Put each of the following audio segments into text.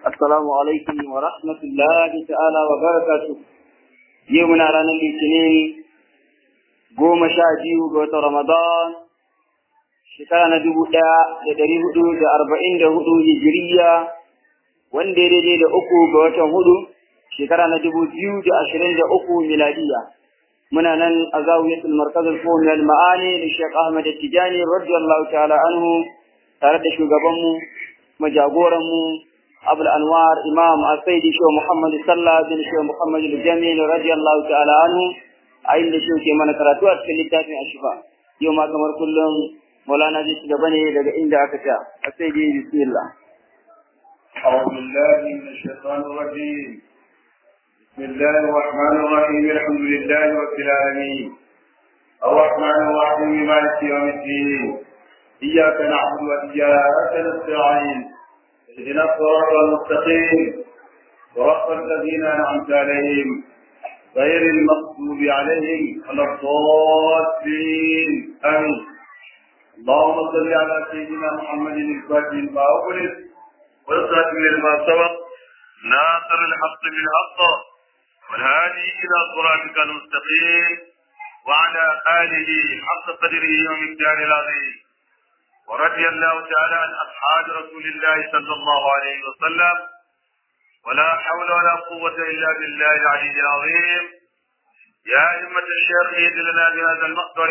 السلام عليكم ورحمة الله تعالى وبركاته يومنا رانا الاثنين goma sha biyu ga watan Ramadan shekara na dubu ɗaya da ɗari hudu da arba'in da hudu hijiriya wanda ya daidai da uku ga watan hudu shekara na dubu biyu da ashirin da uku miladiya muna nan a zawiyatul markazul fahmi al ma'ani da Sheikh Ahmad Tijani radiyallahu ta'ala anhu tare da shugabanmu majagoranmu Abul Anwar Imam Al-Saidi Shehu Muhammad Sallah bin Shehu Muhammad Al-Jamil radiyallahu ta'ala anhu a inda shi ke mana karatu a cikin littafin Ashifa yau ma kamar kullum Maulana zai ci gaba ne daga inda aka ta Al-Saidi bismillah أعوذ بالله من الشيطان الرجيم بسم الله الرحمن الرحيم الحمد لله رب العالمين الرحمن الرحيم مالك يوم الدين إياك نعبد وإياك نستعين اهدنا الصراط المستقيم صراط الذين أنعمت عليهم غير المغضوب عليهم ولا الضالين آمين اللهم صل على سيدنا محمد الفاتح لما أغلق والخاتم لما سبق ناصر الحق بالحق والهادي إلى صراطك المستقيم وعلى آله حق قدره ومقدار العظيم ورضي الله تعالى عن أصحاب رسول الله صلى الله عليه وسلم ولا حول ولا قوة إلا بالله العلي العظيم يا أئمة الشيخ اهد لنا بهذا المقدر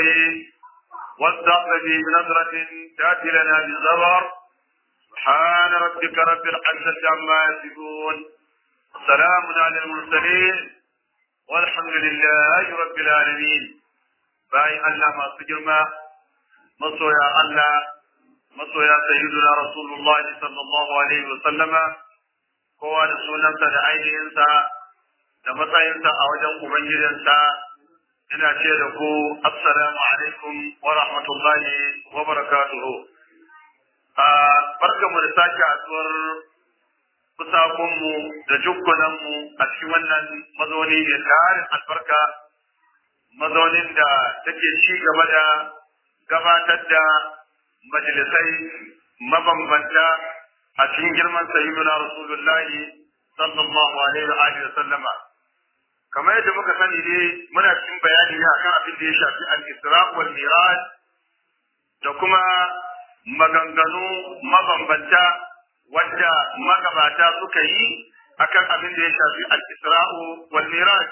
واستعطف بنظرة تأتي لنا بالزبر سبحان ربك رب العزة عما يصفون وسلام على المرسلين والحمد لله رب العالمين باي الله ما سجرما مصويا الله مصويا سيدنا رسول الله صلى الله عليه وسلم kowa da sunansa da ainihinsa da matsayinsa a wajen ubangijinsa ina ce da ku assalamu alaikum wa rahmatullahi wa barakatuhu a barkamu da sake haɗuwar kusakunmu da jukkunanmu a cikin wannan mazauni mai tarin albarka mazaunin da take ci gaba da gabatar da majalisai mabambanta a cikin girman sayyiduna rasulullahi sallallahu alaihi wa alihi sallama kamar yadda muka sani ne muna cikin bayani ne akan abin da ya shafi al-isra wal miraj da kuma maganganu mabambanta wanda magabata suka yi akan abin da ya shafi al-isra'u wal miraj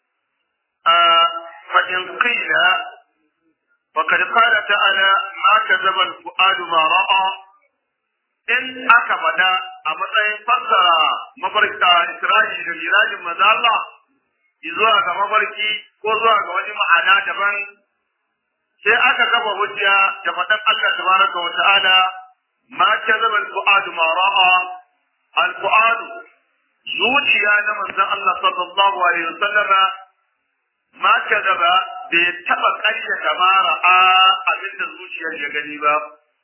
a fa in qila وقد قال تعالى ما كذب الفؤاد ما رأى in aka faɗa a matsayin fassara mafarka Isra'i da mirajin maza Allah zuwa ga mafarki ko zuwa ga wani ma'ana daban sai aka gaba hujja da faɗan Allah tabaraka wa ta'ala ma kazaba al-fu'adu ma ra'a al-fu'adu zuciya na manzon Allah sallallahu alaihi wasallam ma kazaba bai taba ƙaryata ma ra'a abinda zuciyar ya gani ba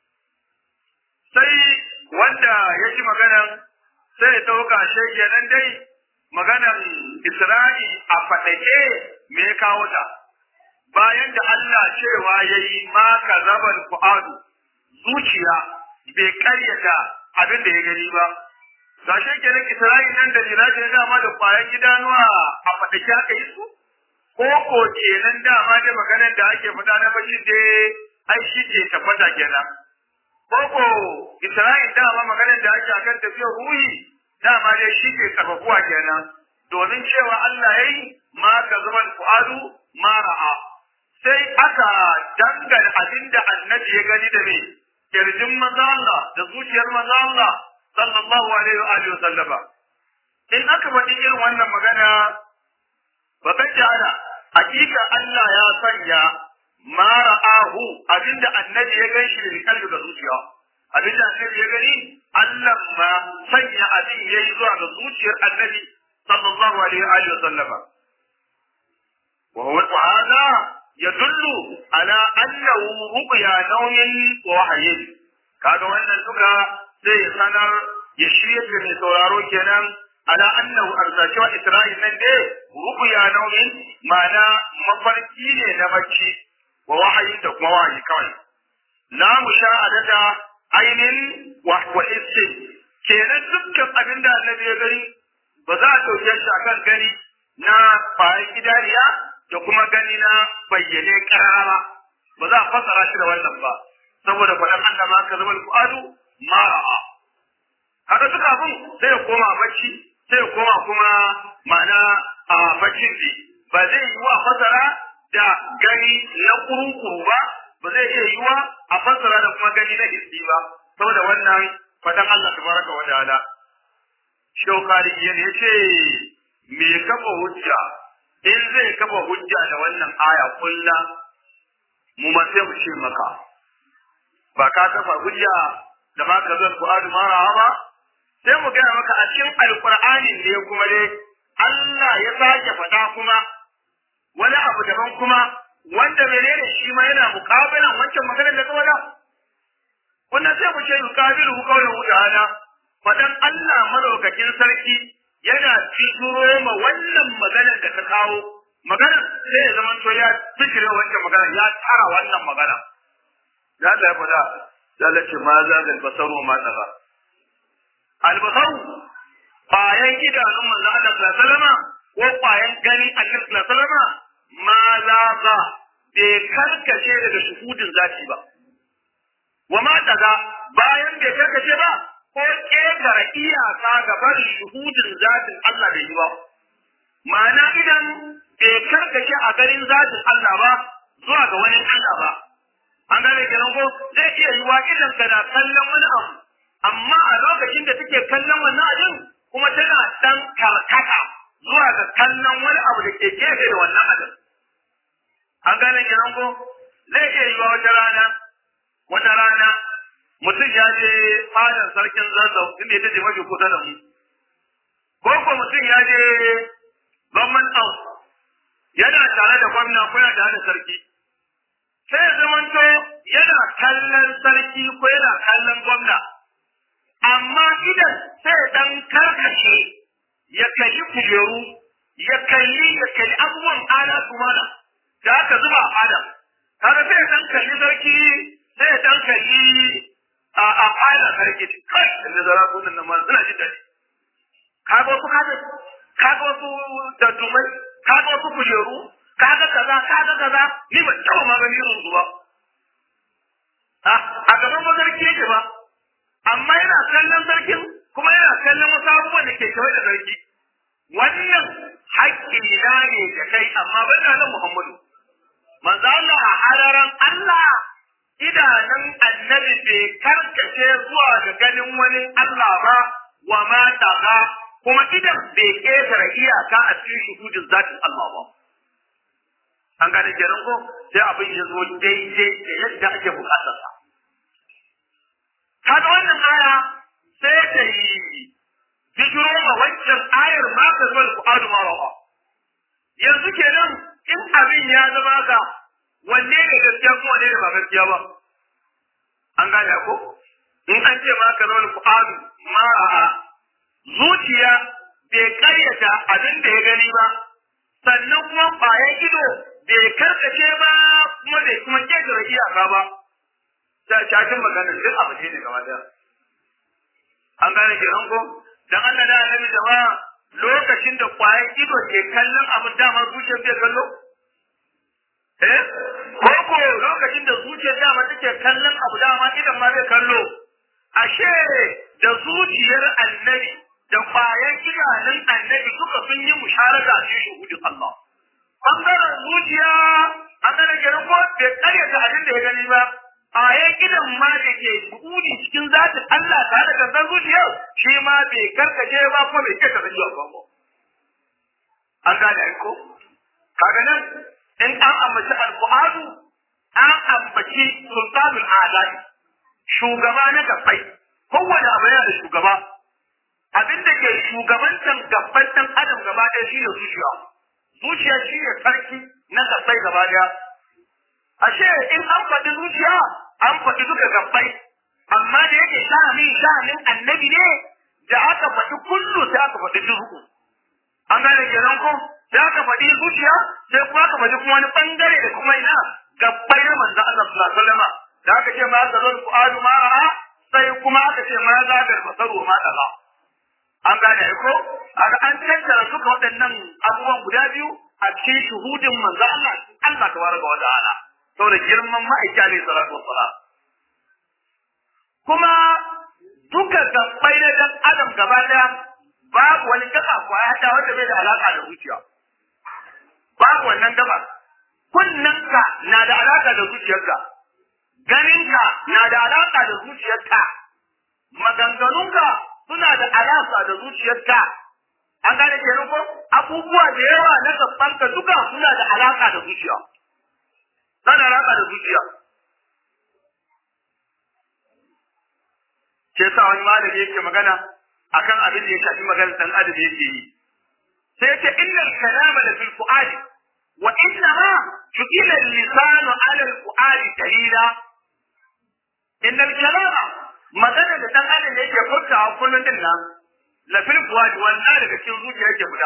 sai wanda ya ji maganan sai ya ɗauka shi kenan dai maganan Isra'i a faɗake me ya kawo ta bayan da Allah cewa ya yi ma ka zabar fu'adu zuciya bai karyata abin da ya gani ba ga shi kenan Isra'i nan da Miraji na dama da kwayan idanuwa a faɗake aka yi su ko ko kenan dama da maganan da ake faɗa na bashi dai ai shi ke tabbata kenan koko Isra'il dama maganar da ake akan tafiyar ruhi dama dai shi ke karfafuwa kenan domin cewa Allah yayi ma ka zaman fu'adu ma ra'a sai aka dangana abin da annabi ya gani da me kirjin manzo Allah da zuciyar manzo Allah sallallahu alaihi wa alihi sallama in aka faɗi irin wannan magana ba kan jara hakika Allah ya sanya ma ra'ahu abinda annabi ya gan shi da kalbi ga zuciya abinda annabi ya gani Allah ma sanya abin yayi zuwa ga zuciyar annabi sallallahu alaihi wa alihi sallama wa huwa ta'ala yadullu ala annahu ruqya nawmin wa wahyin kaga wannan duka zai sanar ya shirye da mai sauraro kenan ala annahu arzashi wa isra'il nan dai ruqya nawmin ma'ana mafarki ne na bacci wa wahayi da kuma wahayi kawai la mushahadata ainin wa wa kenan dukkan abin da annabi ya gani ba za a ɗauke shi akan gani na bayan idaniya da kuma gani na bayyane ƙarara ba za a fassara shi da wannan ba saboda faɗan Allah ma ka zama al'adu ma ra'a haka duka abin sai ya koma bacci sai ya koma kuma ma'ana a baccin ne ba zai yi wa fassara da gani na kurukuru ba ba zai iya yi wa a fassara da kuma gani na hissi ba saboda wannan faɗan Allah tabaraka wa ta'ala shaukari ya ce me kafa hujja in zai kafa hujja da wannan aya kulla mu ma sai mu ce maka ba ka kafa hujja da ma ka zan Qur'ani mara ba sai mu gaya maka a cikin alqur'anin ne kuma dai Allah ya sake faɗa kuma wani abu daban kuma wanda menene shi ma yana mukabilan wancan maganar da ka faɗa wannan sai mu ce yukabilu qawluhu ta'ala fadan Allah madaukakin sarki yana fituro ma wannan maganar da ka kawo magana sai ya zama to ya fitire wancan magana ya tara wannan magana ya da ya faɗa ya lace ma za ga basaru ma daga albasaru bayan idanun manzo Allah sallallahu alaihi wasallam ko bayan gani Allah sallallahu alaihi wasallam ma za ga bai karkace daga shuhudin zati ba wa ma daga bayan bai karkace ba ko ƙetare iyaka ga barin shuhudin zatin Allah bai yi ba. Ma'ana idan bai karkace a garin zatin Allah ba zuwa ga wani Allah ba. An gane kenan ko zai iya yiwa idan kana kallon wani abu amma a lokacin da take kallon wannan abin kuma tana dan karkata zuwa ga kallon wani abu da ke gefe da wannan abin. An gane kenan ko zai iya yiwa wata rana wata rana mutum ya je fadar sarkin zazzau inda ita ce mafi kusa da mu ko ko mutum ya je government house yana tare da gwamna ko yana tare da sarki sai ya zamanto yana kallon sarki ko yana kallon gwamna amma idan sai ya dan karkace ya kalli kujeru ya kalli ya kalli abubuwan alatu mana da aka zuba a fada kaga sai ya dan kalli sarki sai ya dan kalli a a fara sarki kai da zara ko nan ma suna jin daɗi kaga wasu kaga kaga wasu daddumai kaga wasu kujeru kaga kaza kaga kaza ni ban taɓa ma gani irin ba a gaban mazarki yake ba amma yana kallon sarkin kuma yana kallon wasu abubuwan da ke kawai da sarki wannan haƙƙi na ne da kai amma ban da nan Muhammadu manzo Allah a hararan Allah idanun annabi bai karkace zuwa ga ganin wani Allah ba wa ma taga kuma idan bai ƙetare iyaka a cikin shuhudin zatin Allah ba. An gane kenan ko sai abin ya zo daidai da yadda ake bukatar sa. Kaga wannan aya sai ta yi bijiro ma wancan ayar ma ka zuwa al'adu ma rawa. Yanzu kenan in abin ya zama ka wanne ne gaskiya kuma wanne ne ba gaskiya ba an gane ko in an ce ma ka zama fu'adu ma a zuciya bai karyata abin da ya gani ba sannan kuma bayan ido bai karkace ba kuma bai kuma ketare iyaka ba ta cakin maganar duk abu ne gaba da an gane kenan ko dan Allah da annabi jama'a lokacin da kwayan ido ke kallon abin dama zuciyar bai kallo Eh? Ko lokacin da zuciyar dama take kallon abu dama idan ma zai kallo. Ashe da zuciyar annabi da kwayan idanun annabi duka sun yi musharaka a cikin shuhudin Allah. Bangaren zuciya an gane kenan ko bai karyata abin da ya gani ba. Kwayan idan ma da ke buɗi cikin zatin Allah tare da gangan zuciyar shi ma bai karkace ba kuma bai keta da jiwa ba. An gane ko? Kaga nan in an ambaci alƙur'anu an ambaci sultanul alai shugaba na gabbai kowane abu yana da shugaba abin da ke shugabantan gabban dan adam gaba ɗaya shi ne zuciya zuciya shi ne sarki na gabbai gaba ɗaya ashe in an faɗi zuciya an faɗi duka gabbai amma da yake sha'anin sha'anin annabi ne da aka faɗi kullu sai aka faɗi duhu an gane kenan ko sai aka faɗi zuciya sai kuma aka faɗi kuma wani bangare da kuma ina gabbai na manzo Allah sallallahu alaihi wasallam da aka ce ma zalal fuadu ma ra'a sai kuma aka ce ma za da basaru ma daga an gane ko aka an tattara suka waɗannan abubuwan guda biyu a cikin shuhudin manzo Allah Allah tabaraka wa ta'ala saboda girman ma'aiki alaihi salatu wassalam kuma duka gabbai na dan adam gaba daya babu wani gaba ko ya hada wanda bai da alaka da zuciya babu wannan gaba kunnanka na da alaka da zuciyarka ganinka na da alaka da zuciyarka maganganunka suna da alaka da zuciyarka an gane kenan ko abubuwa da yawa na gabanka duka suna da alaka da zuciya suna da alaka da zuciya ke sa wani malami yake magana akan abin da ya shafi maganar dan adam yake yi sai yake innal kalama la fil fuadi wa inna ma ju'ila al-lisanu 'ala al-fuadi dalila innal kalama magana da dan adam yake furtawa kullun din nan la fil fuadi wannan daga cikin zuciya yake guda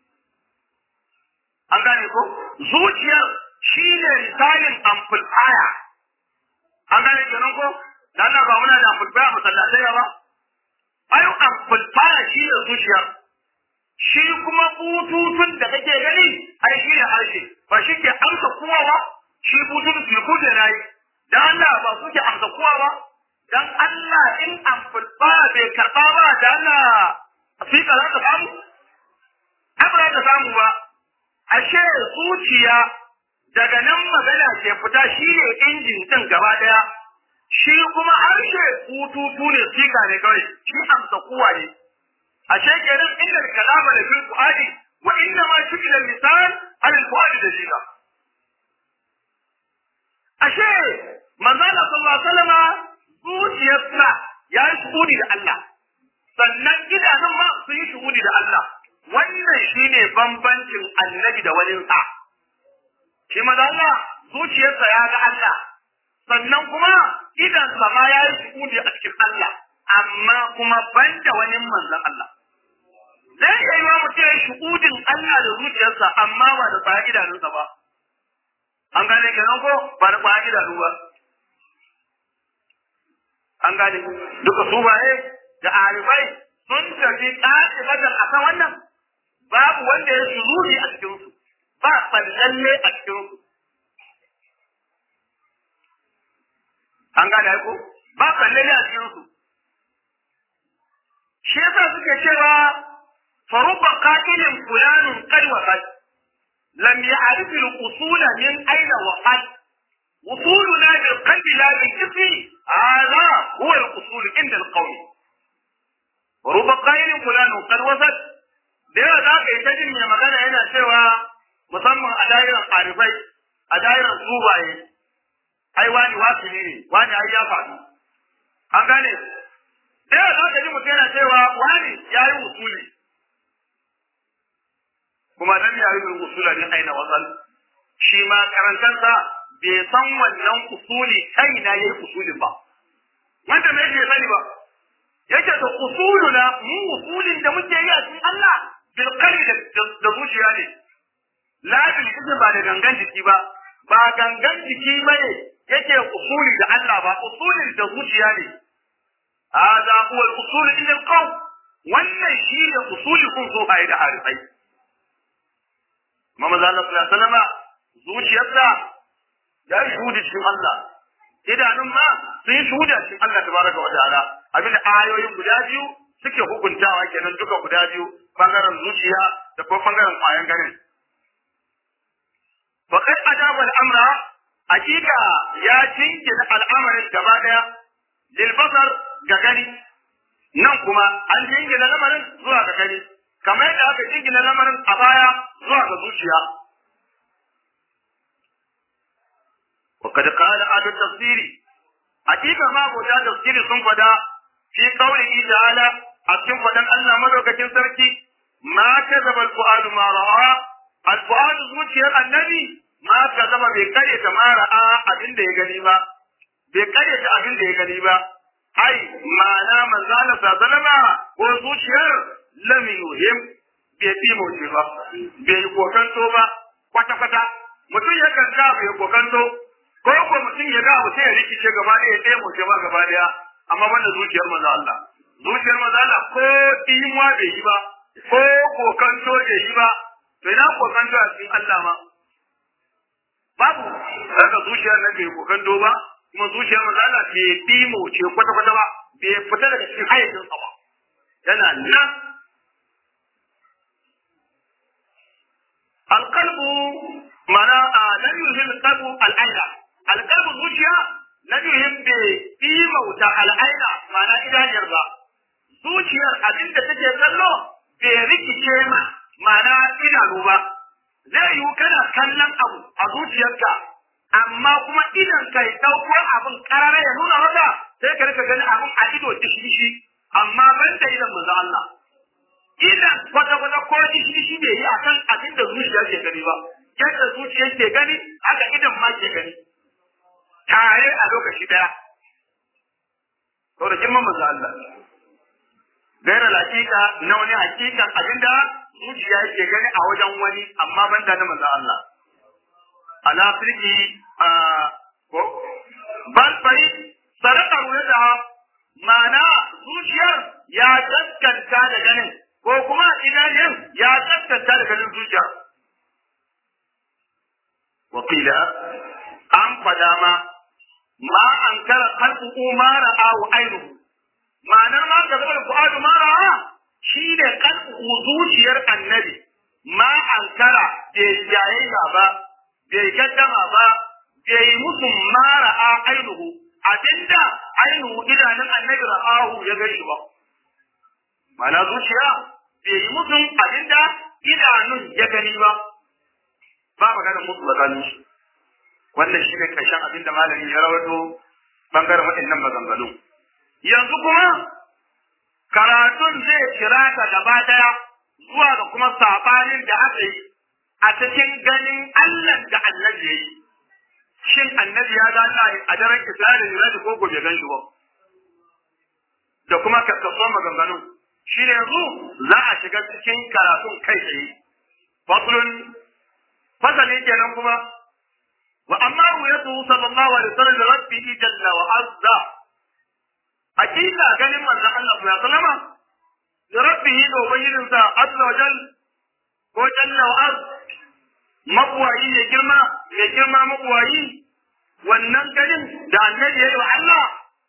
an gane ko zuciyar shine misalin amplifier an gane kenan ko da Allah ba muna da amplifier masallatai ba ayo amplifier shi ne zuciyar shi kuma bututun da kake gani ai shi ne harshe ba shi ke amsa kowa ba shi bututun su da nayi dan Allah ba su ke amsa kowa ba dan Allah in amplifier bai karba ba da Allah fika za ka samu ai ba za ka samu ba ashe zuciya daga nan magana ke fita shi ne injin din gaba daya shi kuma harshe hututu ne sika ne kawai shi amsa kuwa ne ashe kenan inda kalama da fil fuadi wa inna ma shukila lisan al fuadi da sika ashe manzo Allah sallallahu alaihi wasallam zuciyarsa ya yi shuhudi da Allah sannan idanun ma su yi shuhudi da Allah wannan shine bambancin annabi da wani sa shi manzo Allah zuciyarsa ya ga Allah sannan kuma idan sama ya yi shuhudi a cikin Allah amma kuma banda wani manzon Allah zai iya yi wa mutum ya shuhudin Allah da zuciyarsa amma ba da tsaya idanunsa ba an gane kenan ko ba da tsaya idanu ba an gane duka su baye da arifai sun tafi ƙaƙi badal a kan wannan babu wanda ya shuhudi a cikinsu ba tsallalle a cikinsu an gane ko ba kalle ne a cikin su shi yasa suke cewa faruba qatilin fulanun qad wa qad lam ya'rif al-usul min ayna wa qad usuluna bil qalbi la bil jismi hadha huwa al-usul inda al-qawm faruba qatilin fulanun qad wa qad da yawa za ka yi ta jin mai magana yana cewa musamman a dairan arifai a dairan subaye ai wani wasu ne wani ai ya faɗi an gane da yawa za ka ji mutum yana cewa wani ya yi usuli kuma nan ya yi usula ne aina wasan shi ma karantarsa bai san wannan usuli kai na yayi usulin ba wanda me yake sani ba yake da usuluna mu usulin da muke yi a cikin Allah bil qalbi da zuciya ne la bil ba da gangan jiki ba ba gangan jiki bane yake usuli da Allah ba usulin da zuciya ne hada huwa al-usul ila al-qawm wannan shi ne usuli kun so bai da harifai Mama Allah sallallahu alaihi wasallam zuciyarsa ya shuhudi cikin Allah idanun ma sun yi shuhuda cikin Allah tabaraka wa ta'ala abinda ayoyin guda biyu suke hukuntawa kenan duka guda biyu bangaren zuciya da kuma bangaren kwayan ganin faqad ajaba al-amra hakika ya jingina al'amarin gaba daya lil basar ga gani nan kuma an jingina lamarin zuwa ga gani kamar yadda aka jingina lamarin a baya zuwa ga zuciya وقد قال أهل التفسير حقيقة ما بوجه تفسير سنفدا في قوله تعالى أكن فدن الله مدوكة سركي ما كذب الفؤاد ما رأى الفؤاد زوجي النبي ma ka zama bai karyata ma ra'a abin da ya gani ba bai karyata abin da ya gani ba ai ma'ana manzala sallama ko zuciyar lam yuhim bai fi mauce ba bai yi kokanto ba kwata kwata mutum ya kan ga bai kokanto ko ko mutum ya ga abu sai ya rikice gaba ɗaya sai mauce ba gaba ɗaya amma banda zuciyar manzo Allah zuciyar mazala ko imuwa bai yi ba ko kokanto bai yi ba to ina kokanto a cikin Allah ma babu daga zuciyar nan bai kokanto ba kuma zuciyar mazala bai dimo ce kwata kwata ba bai fita daga cikin hayyacin sa ba yana nan alqalbu mana lam yuhil qalbu al-aina alqalbu zuciya lam yuhil bi imauta al-aina mana idaniyar ba zuciyar abin da take kallo bai rikice ma mana idanu ba zai yiwu kana kallon abu a zuciyarka amma kuma idan ka yi ɗauko abin ƙarara ya nuna maka sai ka rika ganin abin a ido dishi amma ban da idan manzo Allah idan kwata-kwata ko dishi bai yi akan abin da zuciya ke gani ba yadda zuciya ke gani haka idan ma ke gani tare a lokaci daya to da girman manzo Allah gaira hakika na wani hakikan abinda zuciya yake gani a wajen wani amma ban da na manzo Allah ala firki ko bal bai saraka ruwa mana zuciyar ya gaskanta da ganin ko kuma idanun ya gaskanta da ganin zuciya wakila an fada ma ma an kara kalbu ma ra'ahu ainihu ma'anar ma ka zama fu'adu ma ra'a shi ne kalbu zuciyar annabi ma an kara bai jayayya ba bai gaddama ba bai musu ma ra'a ainihu abinda ainihu idanun annabi ra'ahu ya gani ba ma'ana zuciya bai yi musun abinda idanun ya gani ba ba maganar musu tsakanin shi wannan shi ne ƙarshen abinda malami ya rawato bangaren waɗannan maganganu yanzu kuma karatun zai kira ka gaba daya zuwa ga kuma sabanin da aka yi a cikin ganin Allah da annabi ya yi. Shin annabi ya ga Allah a daren Isra'ila ne da ko gobe gan shi ba? Da kuma kakkasuwan maganganu. Shi ne yanzu za a shiga cikin karatun kai tsaye. Fasulun fasali kenan kuma wa amma ruwayatu sallallahu alaihi wasallam da rabbihi jalla wa azza hakika ganin manzon Allah sallallahu alaihi wasallam da rabbihi da ubangijinsa azza wa jal ko jalla wa az mabuwayi ya girma ya girma mabuwayi wannan ganin da annabi ya yi wa Allah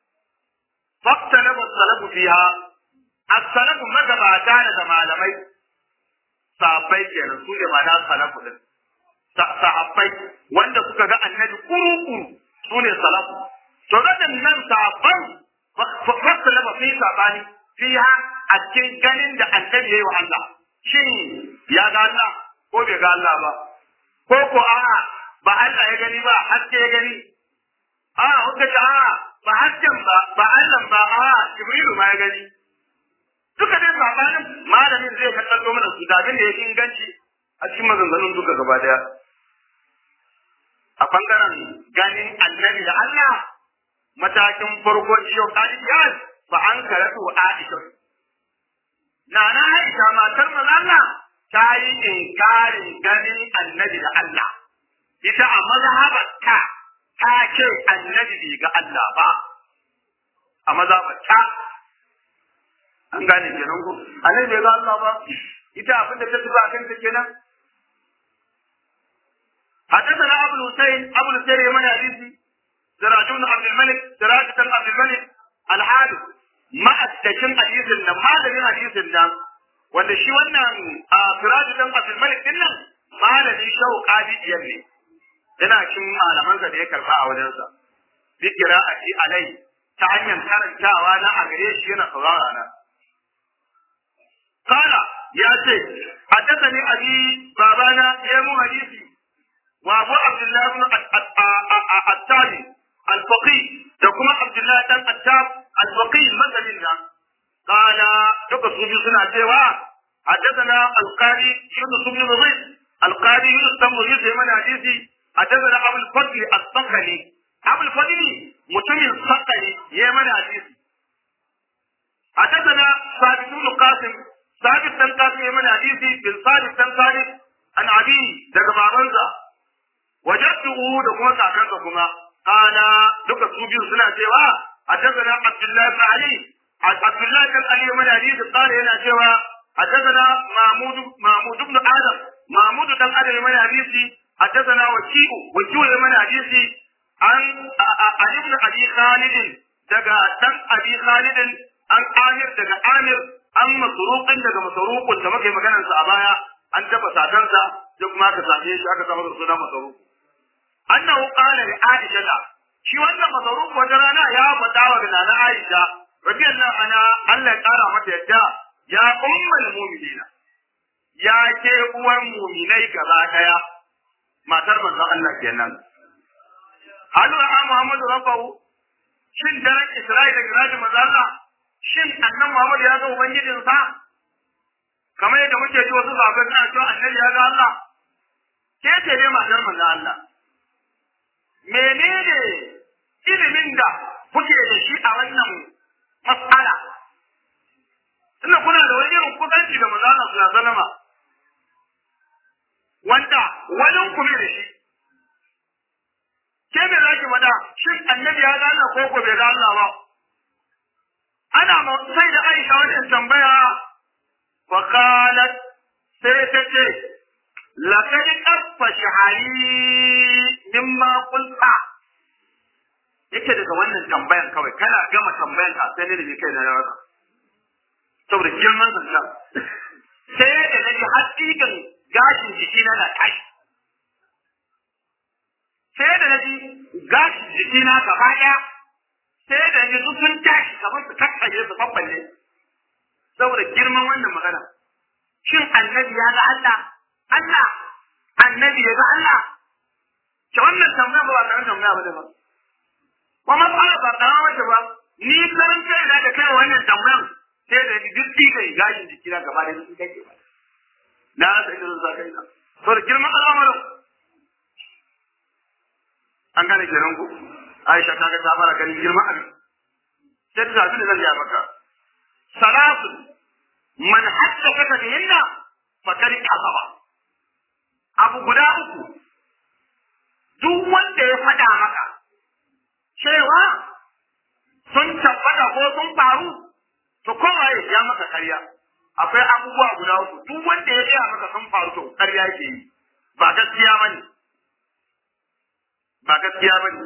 faktalabu salafu fiha as-salafu magabata da malamai sahabbai kenan su ne ma'ana salafu din sahabbai wanda suka ga annabi kuru-kuru su ne salafu to waɗannan sahabban faktalabu fi sabani fiha a cikin ganin da annabi ya yi wa Allah shin ya ga Allah ko bai ga Allah ba ko ko a'a ba Allah ya gani ba haske ya gani a kuka ce a'a ba hasken ba ba Allah ba a'a Jibrilu ma ya gani duka dai sabanin malamin zai ka kallo mana su da abin da ya inganci a cikin maganganun duka gaba daya a bangaren ganin annabi da Allah matakin farko ciyo kadiyar ba an karatu Aisha Nana Aisha matar manzo Allah ta yi inkarin ganin annabi da Allah. Ita a mazhabarta ta ce annabi bai ga Allah ba. A mazhabarta an gane kenan ko annabi bai ga Allah ba. Ita abin da ta tuba kan ta kenan. حدثنا أبو الحسين أبو الحسين يمن حديثي سراج بن عبد الملك سراج بن عبد الملك الحارث ما أتكلم حديث النم هذا من حديث النم wanda shi wannan a Siraju dan Abdul Malik din nan malami Shehu Qadi biyar ne yana cikin malaman da ya karba a wajen sa dikira a shi alai ta hanyar karantawa na a gare shi yana saurara na kala ya ce haddathani abi babana ya mu hadisi wa Abu Abdullah ibn At-Tabi al-Faqih da kuma Abdullah dan Attab al-Faqih madalin nan قال duka su biyu suna cewa حدثنا القاضي يونس بن نظيف القاضي يونس بن نظيف من حديثي حدثنا ابو الفضل الصقلي ابو الفضل متمن الصقلي يمن حديثي حدثنا ثابت بن قاسم ثابت بن قاسم يمن حديثي بن ثابت بن ثابت عن ابي daga babansa wajadtuhu da kuma kakansa kuma kana duka su biyu suna cewa حدثنا عبد الله بن علي عبد الله بن علي من حديث قال هنا سوى حدثنا محمود محمود بن ادم محمود بن ادم من حديث حدثنا وكيع وكيع من حديث عن عن ابن ابي خالد دغا دان ابي خالد عن عامر دغا عامر عن مسروق دغا مسروق da muke maganar sa a baya an taba sadansa duk ma ka same shi aka samu suna masruq annahu qala li aisha shi wannan masruq wata rana ya faɗa wa nana aisha radiyallahu anha Allah ya kara mata yadda ya ummul mu'minina ya ke uwan mu'minai gaba daya matar manzon Allah kenan halu a Muhammadu rabbahu shin daren Isra'ila da Giraji manzon Allah shin annan Muhammad ya ga ubangijinsa kamar yadda muke ji wasu sahabbai suna cewa annabi ya ga Allah ke ce ne matar manzon Allah menene ilimin da kuke da shi a wannan mas'ala tunda kuna da wani irin kusanci da manzon Allah sallallahu alaihi wasallam wanda wani ku da shi ke me zaki wada shin annabi ya ga Allah ko ko bai ga Allah ba ana ma sai da Aisha wannan tambaya wa qalat sai ta ce laqad qaffa shahari mimma qulta yake daga wannan tambayan kawai kana gama tambayan ka sai ne da kai na yawa saboda girman zancan sai da nake hakikan gashin jiki na na tashi sai da naji gashin jiki na gaba daya sai da naji su sun tashi kamar su kakkaje su babballe saboda girman wannan magana shin annabi ya ga Allah Allah annabi ya ga Allah ke wannan tambaya ba ba tambaya ba da ba kuma ba ba ba wata ba ni karan kai da da kai wannan tambayan sai da duk diga gashin jiki na gaba da su kake ba na rasa idan za ka yi na to da girman al'amarin an gane kenan ku Aisha ta ga ta fara ganin girman abin sai ta zabi da zan ya maka salatu man haddaka ka bihinna fakari kasaba abu guda uku duk wanda ya faɗa maka cewa sun tabbata ko sun faru to kowaye ya maka karya akwai abubuwa guda uku duk wanda ya gaya maka sun faru to karya yake yi ba gaskiya bane ba gaskiya bane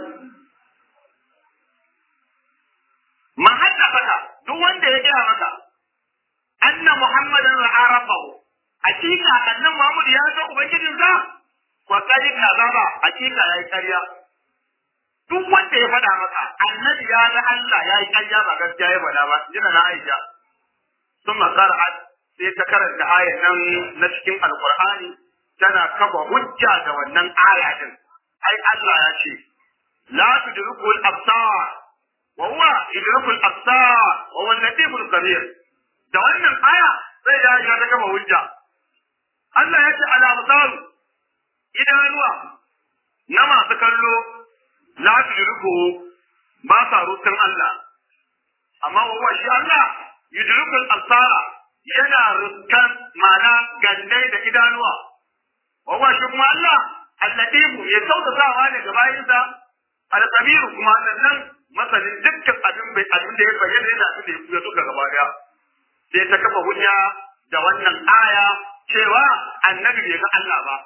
man haddaka duk wanda ya gaya maka anna muhammadan ra'a rabbahu hakika annan muhammad ya ga ubangijinsa ko kai kazaba hakika yayi karya duk wanda ya faɗa maka annabi ya ga Allah ya yi ƙarya ba gaskiya ya faɗa ba jina na Aisha sun makara'at sai ta karanta ayan nan na cikin alkur'ani tana kafa hujja da wannan aya din ai Allah ya ce la tudriku al-absar wa huwa yudriku al-absar wa huwa al-latiful khabir da wannan aya sai ya Aisha ta kafa hujja Allah ya ce al-absar idanuwa na masu kallo la tudriku ba sa rutun Allah amma wa shi Allah yudriku al-absara yana ruskan mana gandai da idanuwa wa shi kuma Allah allatifu ya sautatawa ne ga bayinsa al-qabiru kuma nan masanin dukkan abin bai abin da ya bayyana da abin da ya kuya duka gaba daya sai ta kafa hujja da wannan aya cewa annabi bai ga Allah ba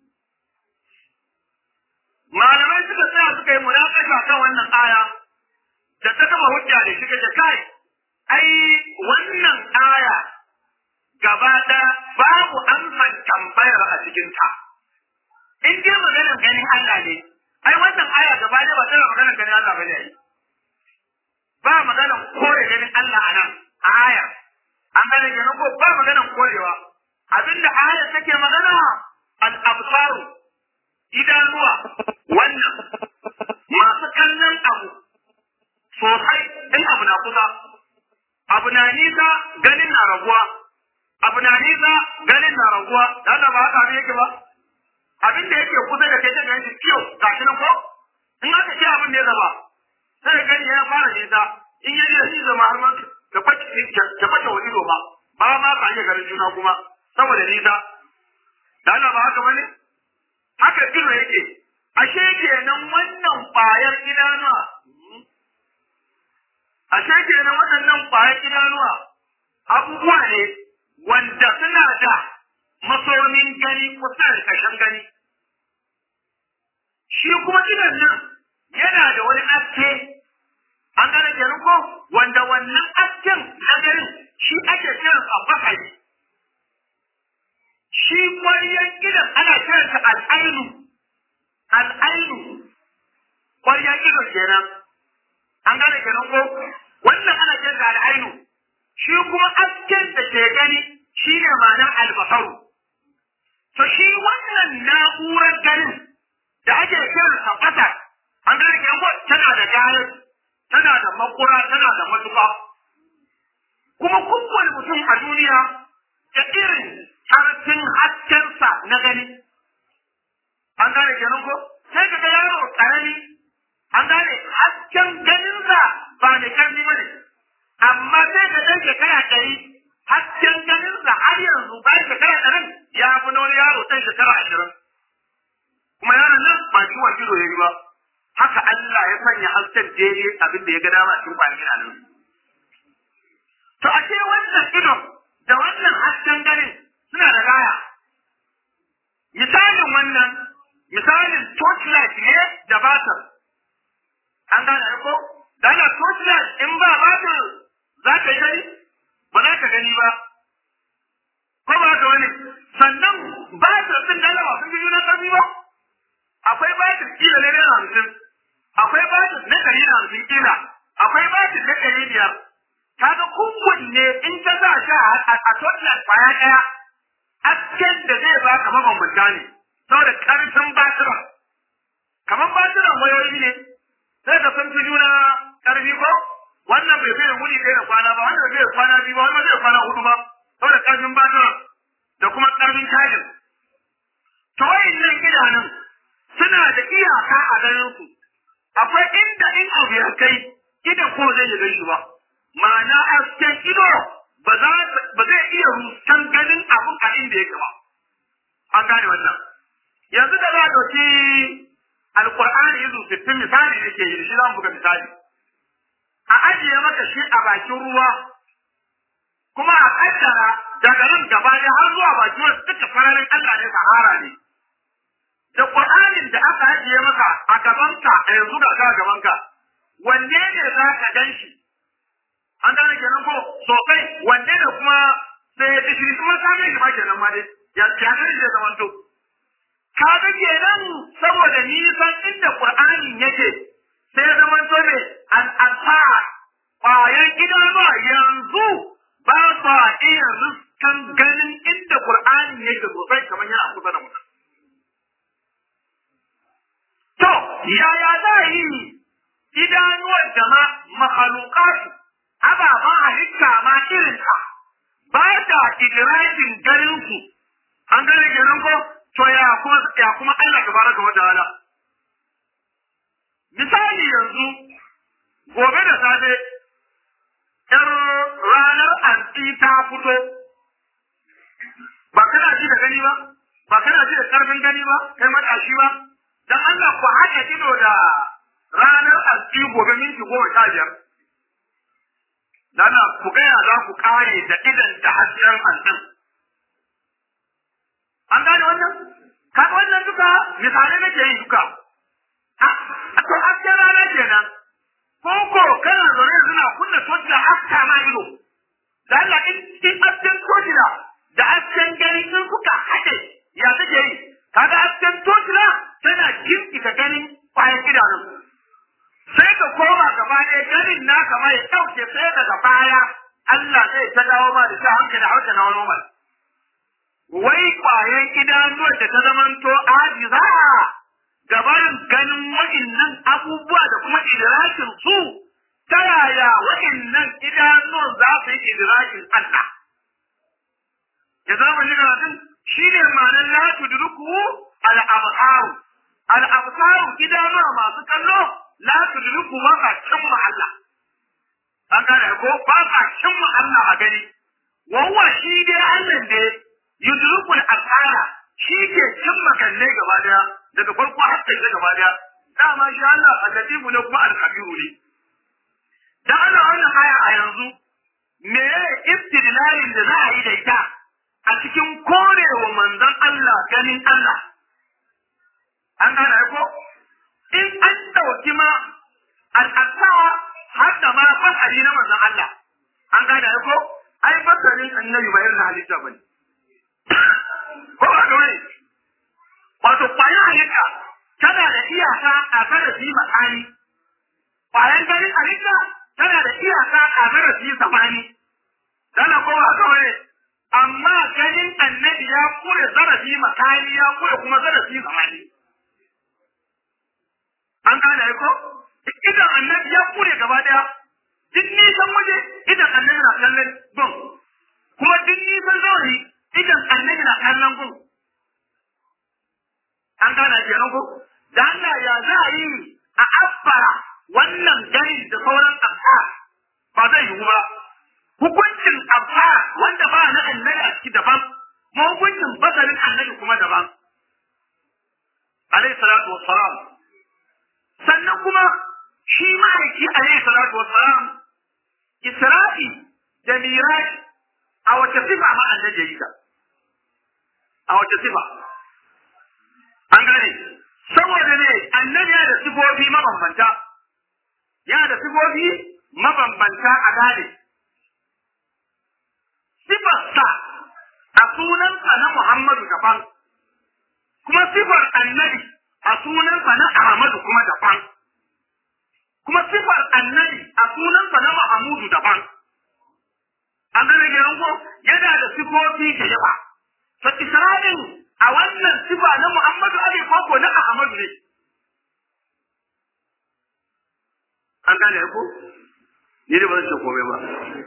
malamai suka tsaya suka yi munakasha kan wannan aya da ta kafa hujja da shi kace kai ai wannan aya gaba da babu amsan tambayar a cikin ta in dai maganar ganin Allah ne ai wannan aya gaba da ba tana maganar ganin Allah bane ai ba maganar kore ganin Allah anan a aya an gane kenan ko ba maganar korewa abinda aya take magana al-absaru idanuwa wannan masu kallon abu sosai in abu na kusa abu na nisa ganin na raguwa abu na nisa ganin na raguwa da Allah ba haka abin yake ba abin da yake kusa da kai ta ganin shi kiyo gashi nan ko in aka ce abin da ya zama sai ka gani ya fara nisa in ya da shi zama har ma ka bace ka bace wani ido ba ba ma ka iya ganin juna kuma saboda nisa da Allah ba haka bane haka ido yake ashe kenan wannan ƙwayar idanuwa ashe kenan waɗannan ƙwayar idanuwa abubuwa ne wanda suna da masomin gani kusa da ƙarshen gani shi kuma idan nan yana da wani aske an gane kenan ko wanda wannan asken na ganin shi ake kiran a bakari shi ƙwaryan idan ana kiransa al'ainu al'ainu ƙwaryan idan kenan an gane kenan ko wannan ana kiransa al'ainu shi kuma asken da ke gani shi ne ma'anar albasaru to shi wannan na'urar ganin da ake kiransa ƙasar an gane kenan ko tana da gayar tana da makura tana da matuƙa kuma kowane mutum a duniya da irin harfin haskensa na gani an gane kenan ko sai ka ga yaro karami an gane hasken ganinsa ba mai karfi ba ne amma sai ka ɗan shekara ɗari hasken ganinsa har yanzu bayan shekara ɗarin ya fi na wani yaro ɗan shekara ashirin kuma yaron nan ba ciwon ido ya yi ba haka Allah ya sanya hasken daidai abin da ya ga dama cikin kwanakin nan. To a ce wannan idon da wannan hasken ganin suna da gaya. Misalin wannan, misalin torchlight ne da batir. An gane ko? Da ana torchlight in ba batir za ka yi gani? Ba za ka gani ba. Ko ba ka wani? Sannan batir ɗin da ba sun fi juna ƙarfi ba? Akwai batir kila ne naira hamsin. akwai batis na ɗari da hamsin kila akwai batis na ɗari biyar kaga kowanne in ka sa shi a total kwaya ɗaya asken da zai baka mabambanta ne saboda ƙarfin batira kamar batiran wayoyi ne sai ka san fi juna ƙarfi ko wannan bai fiye wuni ɗaya da kwana ba wannan bai fiye kwana biyu ba wannan bai kwana hudu ba saboda ƙarfin batira da kuma ƙarfin cajin to wayannan idanun suna da iyaka a ganin su akwai inda in abu ya kai idan ko zai yi gan shi ba ma'ana hasken ido ba za ba zai iya rustan ganin abun a inda yake ba an gane wannan yanzu da za a ɗauki alƙur'ani yanzu sittin misali ne ke yi shi za mu buga misali a ajiye maka shi a bakin ruwa kuma a kaddara daga nan gaba ɗaya har zuwa bakin wasu duka fararin Allah ne sahara ne da Qur'anin da aka ajiye maka a gabanka a yanzu ga ka gabanka wanne ne za ka gan shi an gane kenan ko sosai wanne ne kuma sai ya shi kuma ka ga shi ma kenan ma dai ya ya ga shi zaman to ka ga kenan saboda nisan inda Qur'anin yake sai ya zaman to ne an alfa ƙwayar idanuwa yanzu ba sa iya riskan ganin inda Qur'anin yake sosai kamar yana kusa da mutum To, yaya za a yi idanuwar da ma makhalukatu, ababen halitta ma irinka, ba ta idirajin ganinsu, an gane ganin ko, to ya kuma, ya kuma Allah ka baraka wa ta'ala. Misali yanzu, gobe da safe, ‘yar ranar anti ta fito, ba kana ji da gani ba, ba kana ji da ƙarfin gani ba, kai matashi ba, dan Allah ku haɗa ido da ranar alƙi gobe minti goma sha biyar. Dan ku gaya za ku ƙare da idan da hasken hantsin. An gane wannan? Kaga wannan duka misalai nake yi duka. A to hasken rana kenan. Ko ko kana zaune suna kunna toci haska ma ido. Da Allah in hasken toci da hasken gani in kuka haɗe ya take yi. Kaga hasken toci tana girkita ganin bayan idanun. Sai ka koma gaba ɗaya ganin na kama ya ɗauke sai daga baya Allah zai ta dawo ma da sa hankali hauka na wani Wai kwayan idanuwar da ta zamanto ajiza gabarin ganin wa'innan abubuwa da kuma idrakin su ta yaya wa'innan idanuwan za su yi idrakin Allah. Ya zama ni karatun shi ne ma'anar la tudruku al-absaru al-absaru idanuwa masu kallo la tudriku ba ka cimma Allah an gane ko ba ka cimma Allah a gani wawa shi dai Allah ne yudriku al-absara shi ke cimma kalle gaba daya daga farko har kai gaba daya dama shi Allah al-latifu ne kuma al-khabiru ne da ana wannan aya a yanzu me istidlalin da za a yi da ita a cikin korewa manzon Allah ganin Allah an gane ko in an dauki ma al'asawa har da ma fasari na manzon Allah an gane ko ai fasarin annabi ba irin halitta bane ko ba ga wani wato kwayan halitta tana da iyaka a zarafi makani kwayan ganin halitta tana da iyaka a zarafi samani dana ko ba ga wani amma ganin annabi ya kure zarafi makani ya kure kuma zarafi samani an gane ko idan annabi ya kure gaba daya duk nisan waje idan annabi na kallon gun kuma duk nisan zauri idan annabi na kallon gun an gane kenan ko da Allah ya za a yi a abbara wannan gari da sauran abba ba zai yiwu ba hukuncin abba wanda ba na annabi a ciki daban ma hukuncin basarin annabi kuma daban alayhi salatu wassalam sannan kuma shi ma'aiki alayhi salatu wassalam isra'i da miraji a wace sifa ma annabi ya yi ta a wace sifa an gane saboda ne annabi ya da sifofi mabambanta ya da sifofi mabambanta a gane sifarsa a sunansa na Muhammadu daban kuma sifar annabi a sunansa na Ahmadu kuma daban kuma sifar annabi a sunansa na Mahamudu daban an gane kenan ko yana da sifofi da yawa fa Isra'il a wannan sifa na Muhammadu Ali koko na Ahmadu ne an gane ko ni da ba zan ce komai ba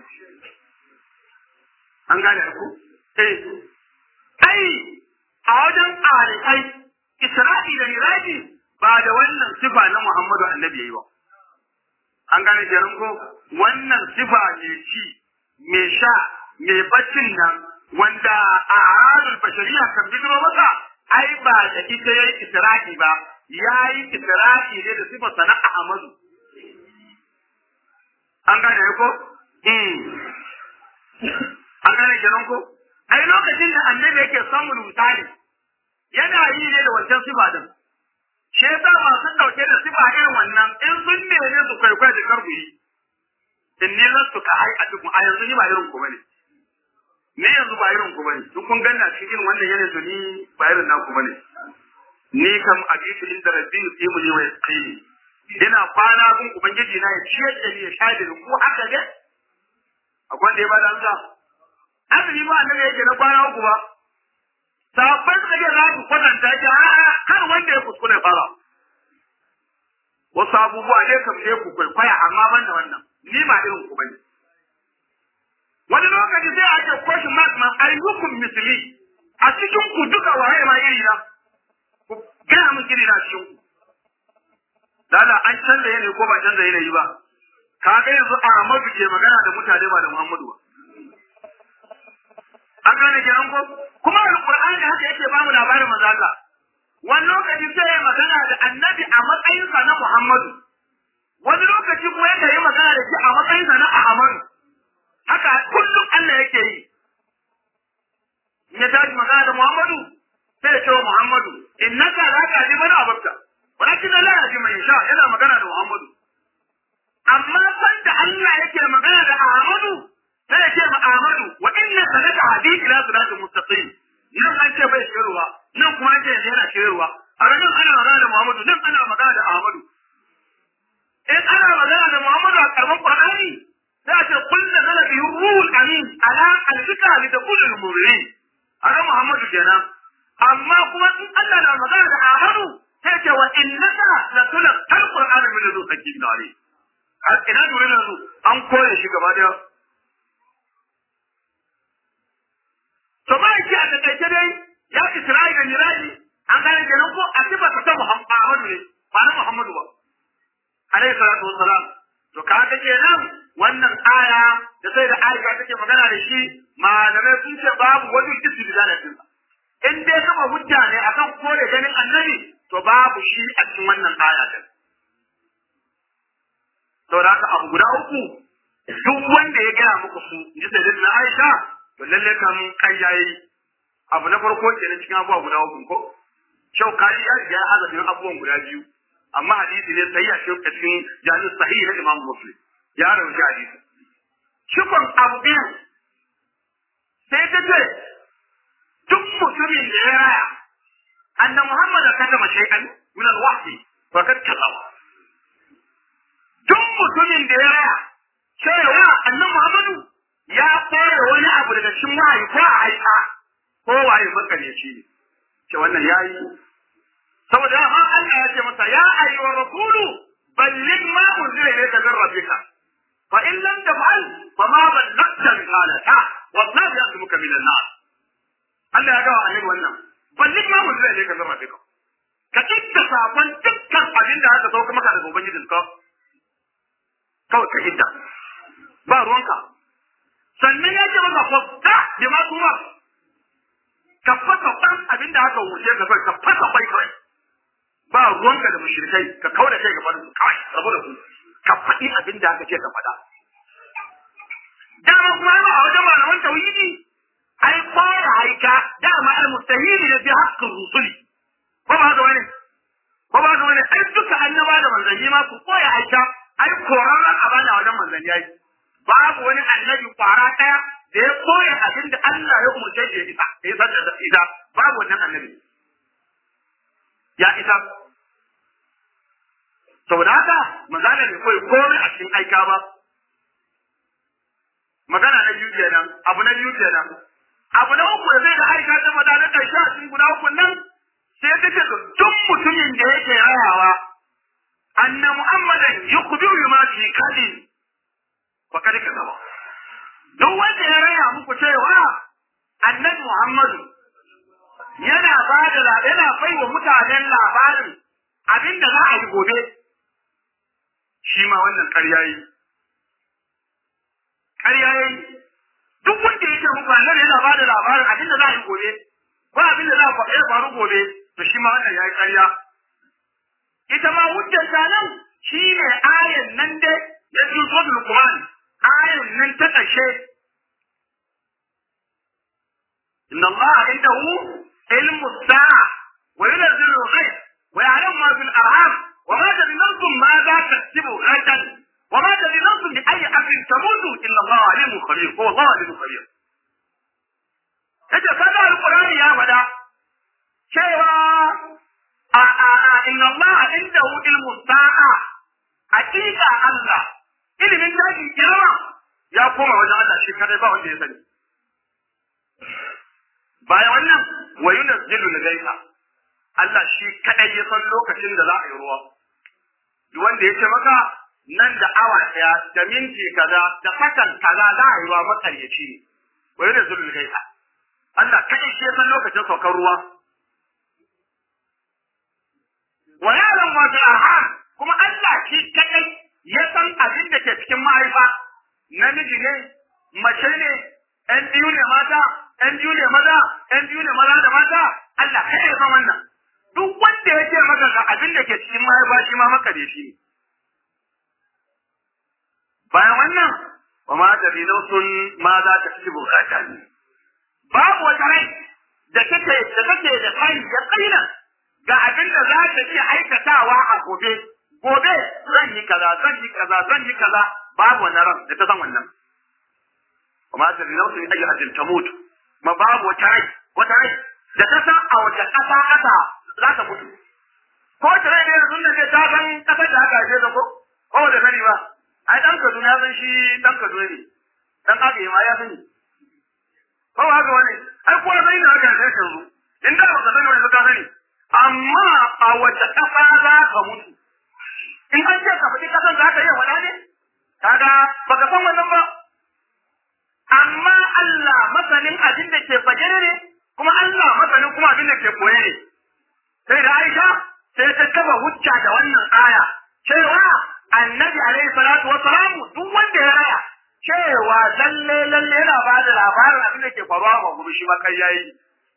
an gane ko eh ai a wajen arifai Isra'i da Miraji ba da wannan sifa na Muhammadu Annabi yayi ba an gane kenan ko wannan sifa ne ci me sha me baccin nan wanda a halin bashariya kan bidiro masa ai ba da ita yayi Isra'i ba yayi Isra'i ne da sifa sana Ahmadu an gane ko an gane kenan ko ai lokacin da annabi yake samun misali yana yi ne da wancan sifa din shi yasa masu dauke da sifa irin wannan in sun neme su kwaikwai da karbu yi in ni lasu ka ai a duk a yanzu ni ba irin ku bane ni yanzu ba irin ku bane duk kun ganna cikin wannan yanayi to ni ba irin naku bane ni kam abitu inda rabbi yusimu ni wa yasqini ina kwana gun ubangiji na ya ciyar da ni ya sha da ku haka ne akwai wanda ya bada amsa azumi ba annabi yake na kwana uku ba sabon suka ce za su kwatanta shi a kar wanda ya kuskure fara wasu abubuwa ne kam ne ku kwaikwaya amma ban da wannan ni ba irin ku bane wani lokaci sai a ce question mark ma ayyukum misli a cikin ku duka waye ma iri na ku gaya min iri na cikin ku Dada an canza yanayi ko ba canza yanayi ba ka ga yanzu Ahmadu ke magana da mutane ba da Muhammadu ba an gane kenan ko kuma alqur'ani haka yake bamu labarin manzo Allah wani lokaci sai ya magana da annabi a matsayinsa na Muhammadu wani lokaci kuma yake yi magana da shi a matsayinsa na Ahmadu haka kullum Allah yake yi ya tashi magana da Muhammadu sai ya ce wa Muhammadu innaka la tahdi man ahbabta walakin la yahdi man yasha yana magana da Muhammadu amma sanda Allah yake magana da Ahmadu sai ya ce ma Ahmadu wa innaka la tahdi ila siratal mustaqim nan an ce bai shirwa nan kuma an ce yana shirwa a nan ana magana da Muhammadu nan ana magana da Ahmadu in ana magana da Muhammadu a karban Qur'ani sai a ce kullu zala bi ruhul amin ala alfika li takunu mu'minin ana Muhammadu kenan amma kuma in Allah na magana da Ahmadu sai ce wa innaka la tulqal qur'ana min ladun hakimin alim har ina dole na su an koye shi gaba daya to ba shi a takaice dai ya Isra'i da Miraji an gane kenan ko a sifata ta Muhammadu ne ba na Muhammadu ba alaihi salatu wassalam to kaga kenan wannan aya da sai da Aisha take magana da shi malamai sun ce babu wani istidlal din in dai kama hujja ne akan kore ganin annabi to babu shi a cikin wannan aya din saboda haka abu guda uku duk wanda ya gaya muku su ji sai na Aisha to lalle kan kayyayi abu na farko kenan cikin abubuwa guda uku ko shaukari ya riga ya haza cikin abubuwan guda biyu amma hadisi ne sai ya shauka cikin jami'in sahihi na Imam Muslim ya rawaita hadisi shukun abu biyu sai ta ce duk mutumin da ya raya anna Muhammad katama shay'an min al-wahyi wa kad kazaba duk mutumin da ya raya cewa annan Muhammadu ya koya wani abu daga cikin wahayi ko a aika ko waye makaryaci ne ce wannan yayi saboda ha Allah ya ce masa ya ayyuha rasulu balligh ma unzila ilayka min rabbika fa in lam taf'al fa ma ballagta risalata wallahu yasmuka min an-nas Allah ya ga annabi wannan balligh ma unzila ilayka min rabbika ka tikka sakon dukkan abin da aka sauka maka daga ubangijinka kawai ka hidda ba ruwanka sannan ya ce maka fasta bi ma kuma ka fasa ɗan abin da aka wuce ka ka fasa kwai kawai ba ruwanka da mushrikai ka kawo da kai gaba da su kawai rabu da su ka faɗi abin da aka ce ka faɗa dama kuma ba a wajen malaman tauhidi ai fara haika dama al-mustahili da bi haqqin rusuli ko ba haka wani ko ba haka wani ai duka annaba da manzanni ma su koya aika ai korarren a bana wajen manzanni yayi babu wani annabi kwara daya da ya koya abin da Allah ya umurce shi ya isa ya isa da isa babu wannan annabi ya isa saboda haka manzana bai koyi komai a cikin aika ba magana na biyu kenan abu na biyu kenan abu na uku da zai da aika ta mata na ƙarshe a cikin guda uku nan sai ta ce duk mutumin da yake rayawa anna muhammadan yukhbiru ma fi kadin fa kad kadaba duk wanda ya raya muku cewa annabi muhammadu yana ba da yana bai wa mutanen labarin abin da za a yi gobe shi ma wannan ƙarya yi ƙarya yi duk wanda ya ce muku annabi yana ba da labarin abin da za a yi gobe ko abin da za a faru gobe to shi ma wannan ya yi ƙarya ita ma hujjar ta nan shi ne ayan nan dai ya fi so Luqman ayan nan ta ƙarshe inna Allah indahu ilmu sa'a wa yunzilu al-ghayb wa ya'lamu ma fil arham wa ma tadri nafsun ma za taktubu ghadan wa ma tadri nafsun bi ayyi amrin tamutu illa Allah alimun khabir ko Allah alimun khabir kaje kaga alqur'ani ya fada cewa a a a inna Allah indahu ilmu sa'a hakika Allah ilimin daji girma ya koma wajen Allah shi kadai ba wanda ya sani bayan wannan wa yunazzilu al-ghaytha Allah shi kadai ya san lokacin da za a yi ruwa duk wanda ya ce maka nan da awa daya da minti kaza da sakan kaza za a yi ruwa makaryaci ne wa yunazzilu al-ghaytha Allah kadai shi ya san lokacin saukar ruwa wa yaran ma fi arham kuma Allah shi kadai ya san abin da ke cikin mahaifa namiji ne mace ne ɗan biyu ne mata ɗan biyu ne maza ɗan biyu ne maza da mata Allah kadai ya san wannan duk wanda ya ce maka ga abin da ke cikin mahaifa shi ma maka da shi bayan wannan wa ma da sun ma za ta ci bukata ne babu wata rai da take da take da kai ya kaina ga abin da za ta iya aikatawa a gobe gobe zan yi kaza zan yi kaza zan yi kaza babu wannan ran da ta san wannan kuma ta da nauyi ayi hajjin ta mutu ma babu wata rai wata rai da ta san a wata kasa kasa za ta mutu ko ta rai ne sun ne ta san kasar da aka haife ta ko ko da sani ba ai dan Kaduna ya san shi dan Kaduna ne dan Abe ma ya sani ko haka wani ai ko sai da aka haife shi in da ba ka sani wani ka sani amma a wace ƙasa za ka mutu in an ce ka faɗi ƙasan za ka iya faɗa ne kaga ba ka san wannan ba amma Allah masanin abin da ke fage ne kuma Allah masanin kuma abin da ke koye ne sai da Aisha sai ta kafa hujja da wannan aya cewa annabi alaihi salatu wa salamu duk wanda ya raya cewa lalle lalle yana ba da labarin abin da ke faruwa ba gobe shi ba kai yayi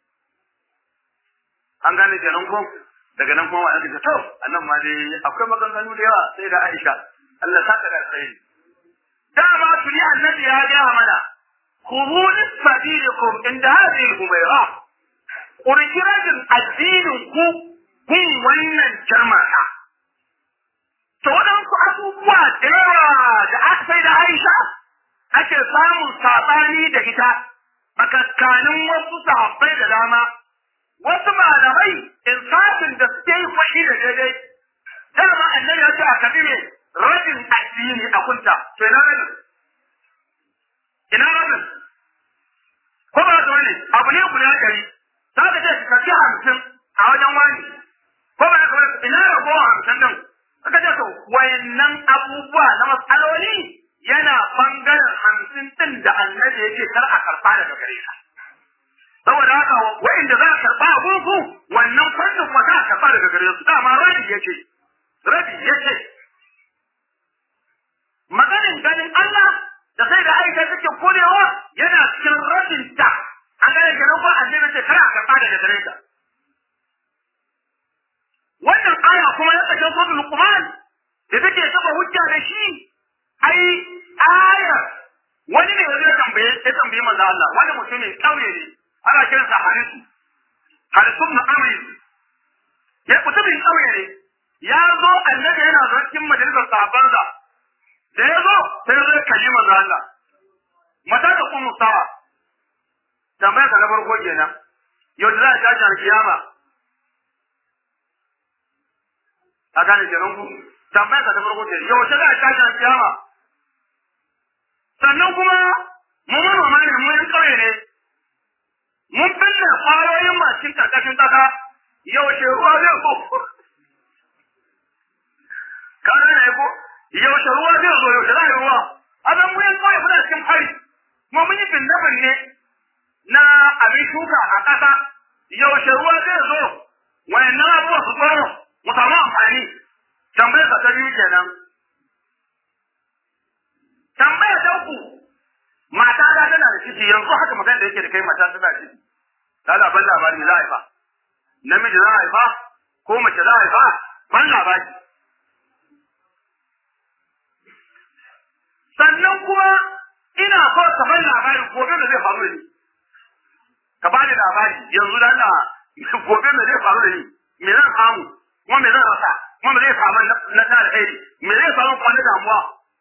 an gane kenan ko daga nan kuma wa'anda ta to annan ma dai akwai maganganu da yawa sai da Aisha Allah saka da alkhairi dama tuni annabi ya ga mana khudhu lisabilikum inda hadhihi al-humayra urjirajin addinin ku kun wannan jama'a to waɗansu abubuwa da yawa da aka sai da Aisha ake samun saɓani da ita a kakkanin wasu sahabbai da dama wasu malamai insafin da suke yi fashi da daidai dama annabi ya ce a kabi ne rabin addini a kunta to ina rabin ina rabin ko ba da wani abu ne guda ɗari za ka ce ka ci hamsin a wajen wani ko ba da wani ina ragowa hamsin din aka ce to wayannan abubuwa na matsaloli yana bangaren hamsin din da annabi yake kar a karɓa daga gare ka saboda haka wa'inda za a karɓa a gungu wannan fannin ba za a karɓa daga gare su dama rabi yake rabi yake maganin ganin Allah da sai da aika take korewa yana cikin rabin ta an gane kenan ba annabi ce kar a karɓa daga gare ka wannan aya kuma ya tsakin suratul luqman da take saba hujja da shi ai aya wani ne wani ya tambaye ya tambaye manzo Allah wani mutumin kauye ne ana kiransa harisu harisu na amri ya mutumin kauye ne ya zo annabi yana zo cikin majalisar sahabbansa da ya zo sai zai kalli manzo Allah mata da kuma sawa tambayar ka na farko kenan yau da za a tashi alkiyama a gane kenan ku tambayar ka ta farko kenan yau da za a tashi alkiyama sannan kuma mu manoma ne mu yan kauye ne mun binne kwayoyin mashin karkashin kasa yaushe ruwa zai zo ka ne ko yaushe ruwa zai zo yaushe za a yi ruwa a zan mu yan kauye muna cikin fari kuma mun yi binne binne na abin shuka a ƙasa yaushe ruwa zai zo wayannan abubuwa su tsoro mu samu amfani tambayar ka ta biyu kenan tambaya ta uku mata ta tana da ciki yanzu haka magana da yake da kai mata tana da ciki ta labar labari za a haifa namiji za a haifa ko mace za a haifa ban labari sannan kuma ina so ka ban labari gobe da zai faru da ni ka bani labari yanzu da Allah gobe da zai faru da ni me zan samu kuma me zan rasa kuma me zai samu na ta alheri me zai samu kuma na damuwa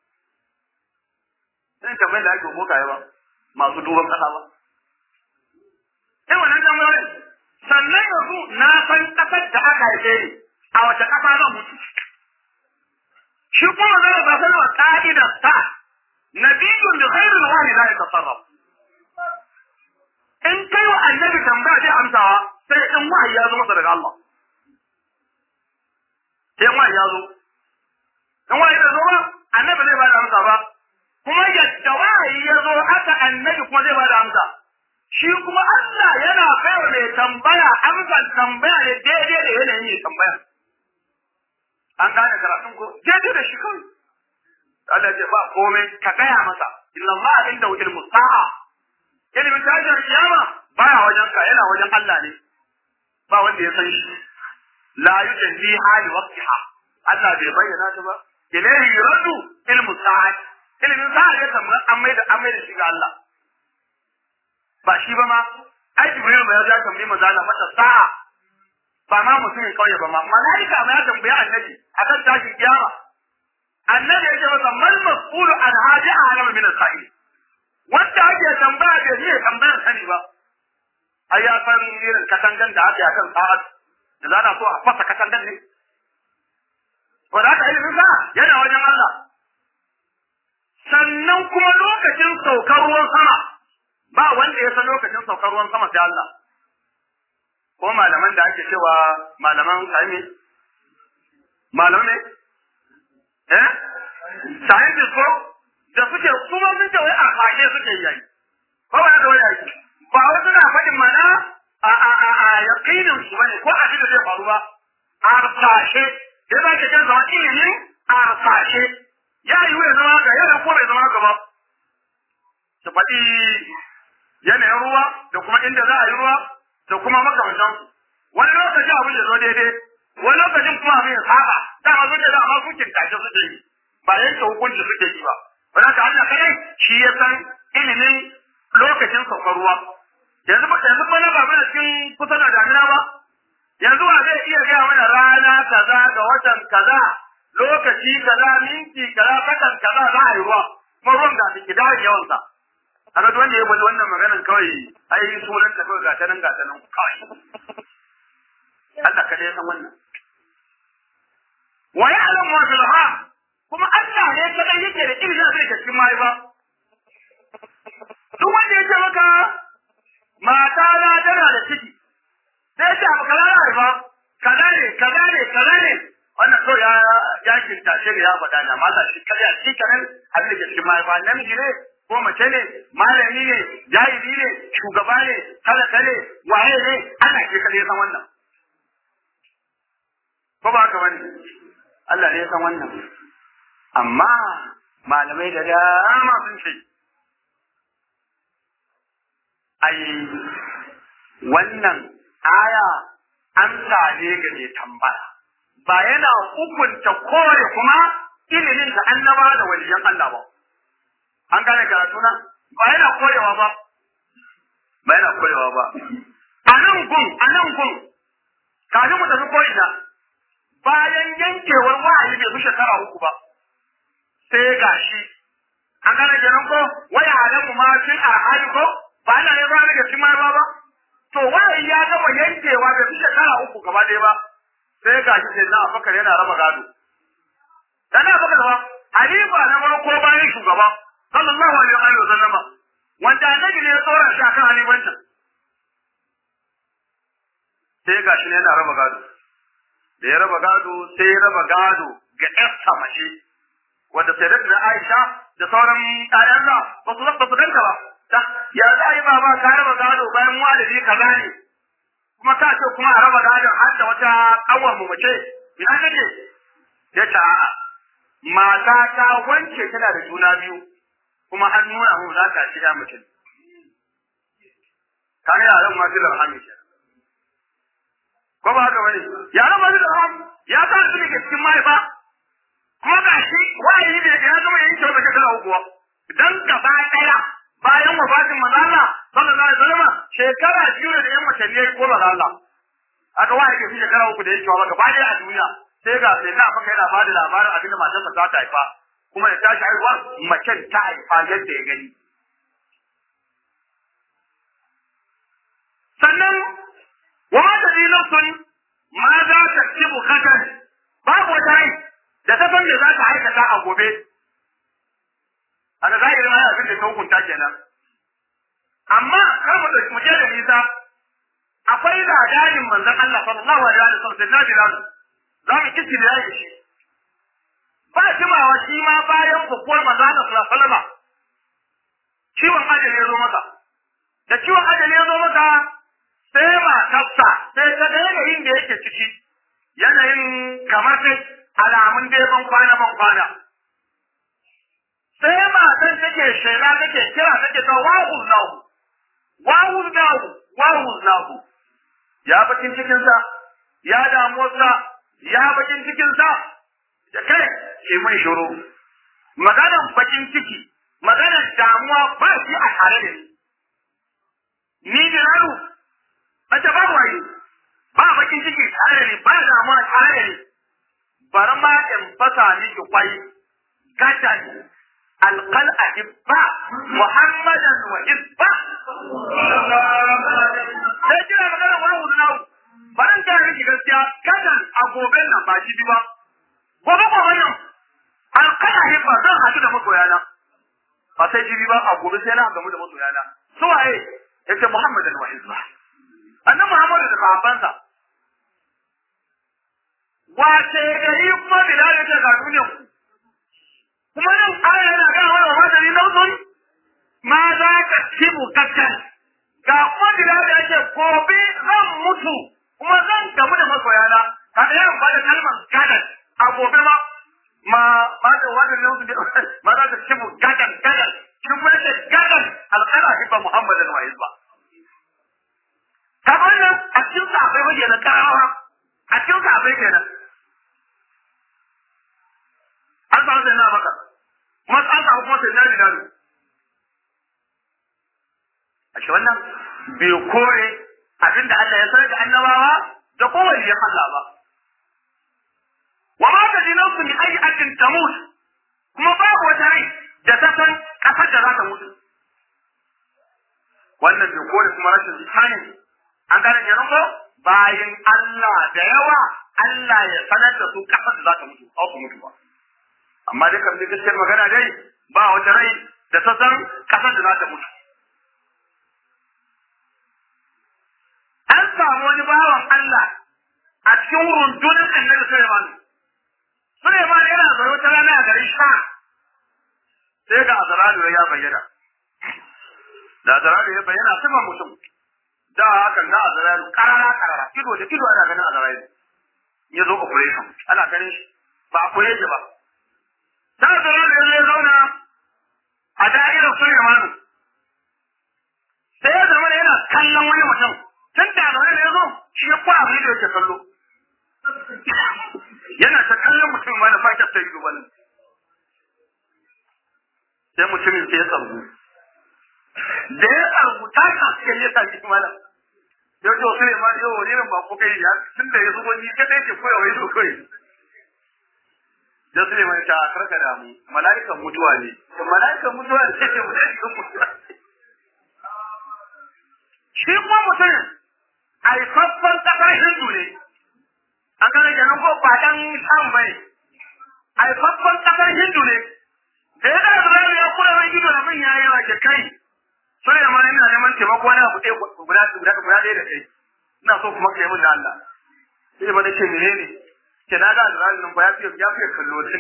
sai tambayar da ake bokaye ba masu duban kasa ba sai wannan tambayar sannan yanzu na san kasar da aka haife ni a wace kasa zan mutu shi kuma zai ba sanar ka'idar ta nabiyyun da khairul wani la yatasarraf in kai wa annabi tambaya sai amsawa sai in wahayi ya zo masa daga Allah sai wahayi ya zo in wahayi da zo ba annabi zai ba da amsa ba kuma yadda wahayi ya zo haka annabi kuma zai ba da amsa shi kuma Allah yana kai wa mai tambaya amsa tambaya ne daidai da yanayin mai tambaya an gane karatun ko daidai da shi kawai Allah ya ba komai ka gaya masa inna Allah inda ilmu sa'a ilimin tashin kiyama baya wajen ka yana wajen Allah ne ba wanda ya san shi la yujalli hali waqtiha Allah bai bayyana ta ba ilayhi yuradu ilmu sa'a ilimin sa'a ya kamar an mai da an mai da shi ga Allah ba shi ba ma ai Jibril ba ya ga tambayi manzo Allah mata sa'a ba ma mutumin kauye ba ma malaika ma ya tambayi annabi akan tashin kiyama annabi ya ce masa mal mas'ulu an hadi a'lamu min al-sa'il wanda ake tambaya bai iya tambayar sani ba ai ya san irin katangan da ake akan sa'ad da za na so a fasa katangan ne ko da aka ilimin sa yana wajen Allah sannan kuma lokacin saukar ruwan sama ba wanda ya san lokacin saukar ruwan sama sai Allah ko malaman da ake cewa malaman sami malaman ne eh scientist ko da suke kuma sun ce wai a fage suke yi ko ba da wai ba wai suna faɗin mana a a a a yaqinin su bane ko abin da zai faru ba a fashe da za ka canza ilimin a fashe ya yi ya zama ga yana ko bai zama gaba su faɗi yanayin ruwa da kuma inda za a yi ruwa da kuma makamantan wani lokaci abin ya zo daidai wani lokacin kuma abin ya saba dama zuke da amma sukin tashe suke yi ba yanke hukunci suke yi ba wanda ka Allah kadai shi ya san ilimin lokacin saukar ruwa yanzu ba yanzu ba na ba mana cikin kusa da damina ba yanzu wa zai iya gaya mana rana kaza ga watan kaza lokaci kaza minti kaza sakan kaza za a yi ruwa kuma ruwan ga su kidayen yawansa a ga wanda ya bada wannan maganan kawai ai sunan ta kawai gata nan gata nan kawai Allah kada ya san wannan wa ya'lamu ma fil ha kuma Allah ne kadai yake da ilimin da zai cikin mai ba duk wanda ya ce maka mata na tana da ciki sai ce abu kaza na ba kaza ne kaza ne kaza ne wannan kawai ya ya kinta shi ya faɗa na mata shi kada shi kanan abin da ke cikin mai ba namiji ne ko mace ne malami ne jahili ne shugaba ne talaka ne waye ne Allah ke kada ya san wannan ko ba haka bane Allah ne ya san wannan amma malamai da dama sun ce ai wannan aya an ne ga mai tambaya ba yana hukunta kore kuma ilimin da annaba da waliyan Allah ba an gane karatu na ba yana korewa ba ba yana korewa ba a nan gun a nan gun kafin mu tafi ko'ina bayan yankewar wa'ayi bai fi shekara uku ba sai gashi an gane kenan ko waya alamu ma fil arhali ko ba ana ne ba daga cikin mahaifa ba to wa'ayi ya gama yankewa bai fi shekara uku gaba ɗaya ba sai gashi sai na afakar yana raba gado dan afakar ba halifa na farko bayan shugaba sallallahu alaihi wa sallam wanda annabi ne ya tsora shi akan halifancin sai gashi ne yana raba gado da ya raba gado sai ya raba gado ga ƴarsa mace wanda sai da Aisha da sauran ƴaƴansa ba su ba su danta ba ta ya za yi baba ka raba gado bayan walidi ka gane kuma ka ce kuma a raba gadon har da wata ƙawar mu mace ina kake ya ce a'a mata ta wance tana da juna biyu kuma an nuna mu za ta shiga mutum kan yaran ma su da rahami ko ba haka bane yaran ma su da rahami ya sa su ne cikin mahaifa kuma ga shi wa'ayi ne ya zama yin kyau da shekara uku dan gaba daya bayan wafatin manzo Allah sallallahu alaihi wasallam shekara biyu da yan watanni yayi ko manzo Allah aka wa'ayi ke shekara uku da yake wa gaba daya a duniya sai ga sai na faka yana bada labarin abin da matarsa za ta haifa kuma da tashi haihuwa macen ta haifa yadda ya gani sannan wa ma ta nafsun ma za ta kibu kadan babu wata rai da ta san me za ta aikata a gobe a da zahirin ma abin da ta hukunta kenan amma kar mu mu je da nisa akwai ladarin manzon Allah sallallahu alaihi wa sallam da nabi za mu kici da yayi shi ba jimawa shi ma bayan bukuwar manzon Allah sallallahu alaihi wa sallam ciwon ajali ya zo masa da ciwon ajali ya zo masa sai matarsa sai ta ga yanayin da yake ciki yanayin kamar sai alamun dai ban kwana ban kwana sai matan take shela take kira take ta wahu nahu wahu nahu wahu nahu ya bakin cikin sa ya damuwarsa ya bakin cikin sa da kai ke mun shiru maganan bakin ciki maganan damuwa ba shi a tare da ni ni da yaro mace ba waye ba bakin ciki tare da ni ba damuwa tare da ni bari ma in fasa miki kwai gadan alqal ahibba muhammadan wa hibba sai kira magana wani hudu nawo baran ta miki gaskiya gadan a gobe nan ba shi ba gobe gobe nan alqal ahibba zan haɗu da masoyana ba sai jibi ba a gobe sai na gamu da masoyana su waye yace muhammadan wa hibba annabi muhammadu da sahabbansa wace gari kuma bilal ya ce ga duniyan ku kuma nan aya yana gaya mana wa da lausun ma za ka ci bukatan ga kuma bilal ya ce gobe zan mutu kuma zan gamu da masoyana kada yawan ba da kalmar gadan a gobe ma ma ma da wannan lausun ma za ka ci bukatan gadan shi kuma ce gadan alƙala hibba muhammadin wa hibba ta wannan a cikin sa akwai wajen na karawa a cikin sa akwai kenan an samu sai na baka kuma an samu kuma sai na bilalu a shi wannan bai kore abinda Allah ya sanar da annabawa da kowane ya Allah ba wa ma ta dinansu min ayi ajin tamut kuma babu wata rai da ta san kasar da za ta mutu wannan bai kore kuma rashin tsani an gane ne ko bayan Allah da yawa Allah ya sanar da su kasar da za ta mutu ko ku mutu ba amma dai kam dai gaskiyar magana dai ba wata rai da ta san kasar da za ta mutu an samu wani bawan Allah a cikin rundunar annabi Sulaiman Sulaiman yana zaune wata rana a garin Sha sai ga Azralu ya bayyana da Azralu ya bayyana sifan mutum da haka na Azralu karara karara ido da ido ana ganin Azralu ya zo operation ana ganin shi ba a koye shi ba da Azralu ya zo ya zauna a da'irar Sulaiman sai ya zama yana kallon wani mutum tun da zaune ne ya zo shi ya kwa abin da yake kallo yana ta kallon mutum ma da fakar ta ido bane sai mutumin sai ya tsargu da ya tsargu ta kaske ya sa shi malam ya ce wasu ne ma yau wani irin ba ko kai ya tun da ya zubo ni kadai ke koya wai so kai da su ne mai ta karka da mu mala'ikan mutuwa ne mala'ikan mutuwa ne ce mala'ikan mutuwa shi kuma mutumin haifaffen ƙasar hindu ne an gane kenan ko ba dan sham bai haifaffen ƙasar hindu ne da ya da zai ya kula mai gido da min yayi wa ke kai sai da mana ina neman taimako wani abu ɗaya guda guda guda ɗaya da kai ina so kuma kai min da Allah sai ba nace menene ke na ga Azrail nan ba ya fiye ya fiye kallo din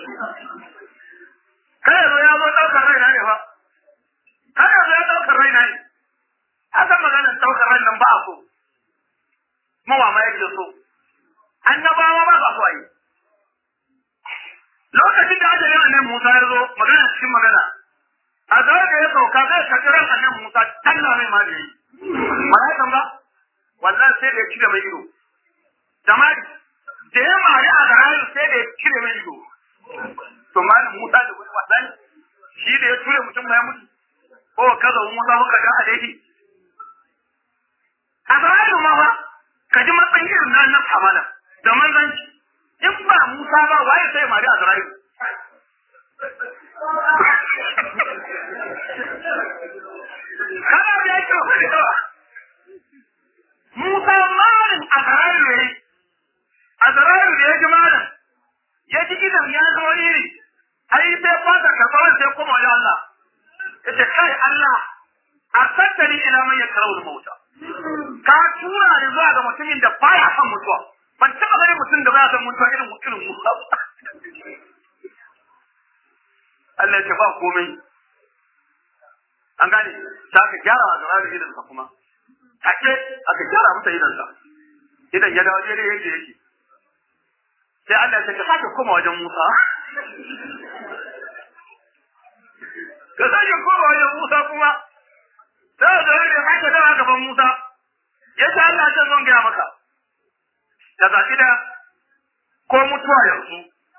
kai zo ya zo daukar rai na ne fa kai zo ya daukar rai na ne aka magana daukar rai nan ba a so mawa ma yake so annabawa ba ba so yi lokacin da aka yi annabi Musa ya zo magana cikin magana a zai da ya sauka zai karɓi ran annabi Musa talla mai ma da yi malaikan ba wallahi sai da ya cire mai ido jama'a da ya mari a garayu sai da ya cire mai ido to malam Musa da wani wasan shi da ya ture mutum ya mutu ko kaza Musa muka ga a daidai a garayu ma ba ka ji matsayin irin na nan amana da manzanci in ba Musa ba waye sai mari a zarayu kana da yake wani yawa Musa malin a zarayu ne a zarayu da ya ji malin ya ji idan ya zo iri ai sai fata ka tsawon sai kuma ya Allah ya ce kai Allah a sattari ila man ya karau mauta ka tura ni zuwa ga mutumin da baya son mutuwa ban taɓa ganin mutum da baya son mutuwa irin irin Musa ba Allah ya ce ba komai an gane ta aka gyara wa zara da idansa kuma take aka gyara masa idansa idan ya dawo daidai yadda yake sai Allah ya ce ka sake koma wajen Musa ka sake koma wajen Musa kuma sai da rage sake dawa gaban Musa ya ce Allah ya zon gaya maka da zaɓi da ko mutuwa yanzu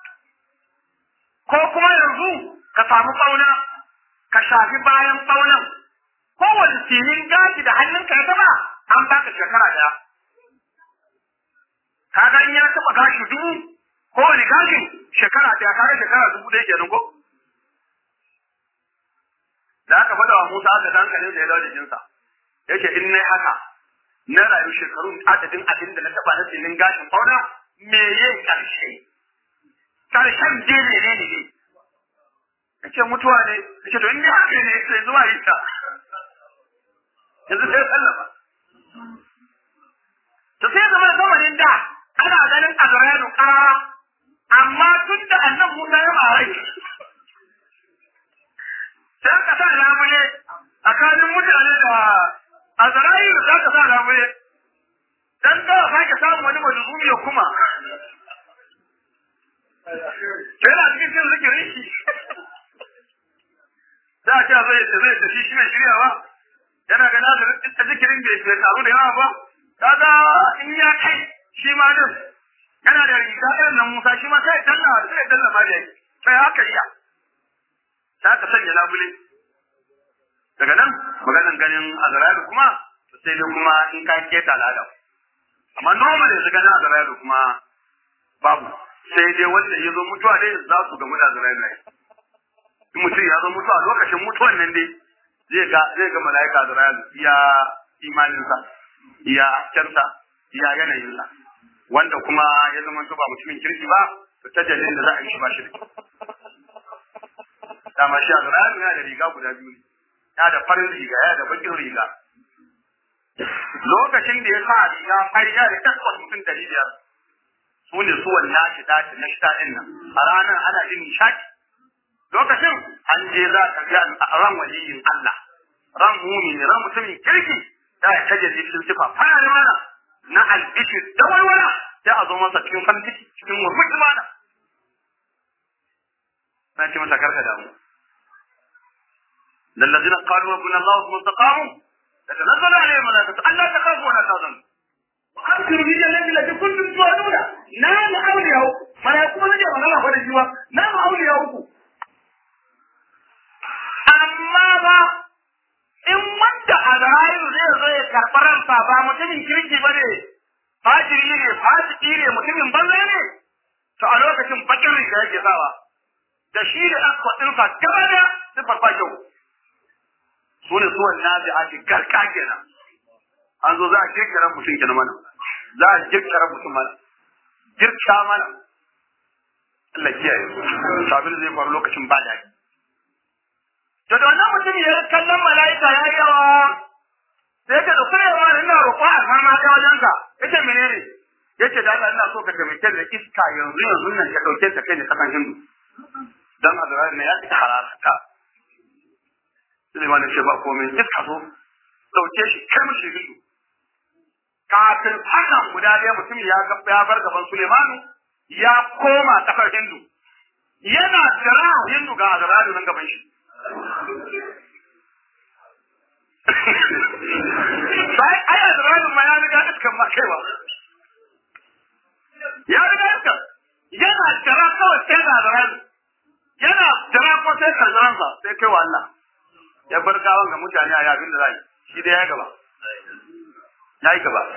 ko kuma yanzu ka samu ƙauna ka shafi bayan ƙaunan kowane sinin gashi da hannunka ya taɓa an baka shekara ɗaya ka ga in ya taɓa gashi dubu kowane gashin shekara ɗaya ka ga shekara dubu ɗaya kenan ko da aka faɗa wa Musa aka dankalin da ya dawo jikinsa yake in nai haka na rayu shekarun adadin abin da na taɓa na sinin gashin ƙauna me ye ƙarshe ƙarshen je ne ne ne yace mutuwa ne yace to in dai haka ne sai zuwa yi ta yanzu sai sallama to sai zama zamanin da ana ganin azra'ilu karara amma tun da annan musa ya marai sai ka sa labule tsakanin mutane da azra'ilu za ka sa labule dan da sake samun wani majuzumi ya kuma sai na cikin cin zikirin shi za a ce zai ta zai tafi shi mai shiryawa yana ga nazarin ta zikirin bai bai taru da yawa ba kaga in ya kai shi ma din yana da riga irin nan Musa shi ma sai dalla sai dalla ma da sai haka iya sai aka sanya labule daga nan maganan ganin azra'ilu kuma sai dai kuma in ka keta al'ada amma normal yanzu ganin azra'ilu kuma babu sai dai wanda ya zo mutuwa dai za su gamu da azra'ilu ne in mutum ya zo mutuwa lokacin mutuwan nan dai zai ga zai ga mala'ika azra'ilu iya imaninsa iya haskensa iya yanayinsa wanda kuma ya zama ba mutumin kirki ba to tajallin da za a yi shi ba shi da dama shi azra'ilu yana da riga guda biyu ne ya da farin riga ya da bakin riga lokacin da ya sa riga fari ya da takwas mutum dari biyar su ne su wannan shi dace na shida din nan a ranar ana jin nishaki lokacin an je za ka ga ran waliyin Allah ran mumini ran mutumin kirki da ya kaje cikin sifa fara da mana na albishi da walwala sai a zo masa cikin farin ciki cikin murmushi mana na ce masa karka damu للذين قالوا ربنا الله ثم استقاموا تتنزل عليهم الملائكة ألا تخافوا ولا تحزنوا وأبشروا بالجنة التي كنتم توعدون نعم أولياء ملائكة من جاء الله فلا جوا نعم أولياء amma ba in wanda Azra'ilu zai zo ya karɓi ransa ba mutumin kirki ba ne fajiri ne fasiki ne mutumin banza ne to a lokacin bakin riga yake sawa da shi da ɗan kwaɗinsa gaba da sifar ba kyau su ne suwan nazi a ce garka kenan an zo za a kirkira mutum kenan mana za a kirkira mutum mana girka mana Allah kiyaye sabin zai faru lokacin ba daɗi to da wannan mutum ya kallon mala'ika ya yi yawa sai ka dauki yawa ina roƙo a sama ta wajen ka yace menene yace da Allah ina so ka taimake da iska yanzu yanzu nan ka dauke ta kai ne kasan hindu dan azrar ne ya fita hararta Suleiman ya ce ba komai iska so dauke shi kai mishi hindu kafin hakan guda ɗaya mutum ya ya bar gaban Suleimanu ya koma kafar hindu yana jira hindu ga azrar nan gaban shi Sai aya da ranar ma ya riga iskan ma kaiwa. Ya riga iskan. Yana jira kawai sai da ranar. Yana jira ko sai karzaransa sai kai wa Allah. Ya bar gawan ga mutane a yabin da zai. Shi da ya gaba. Ya yi gaba.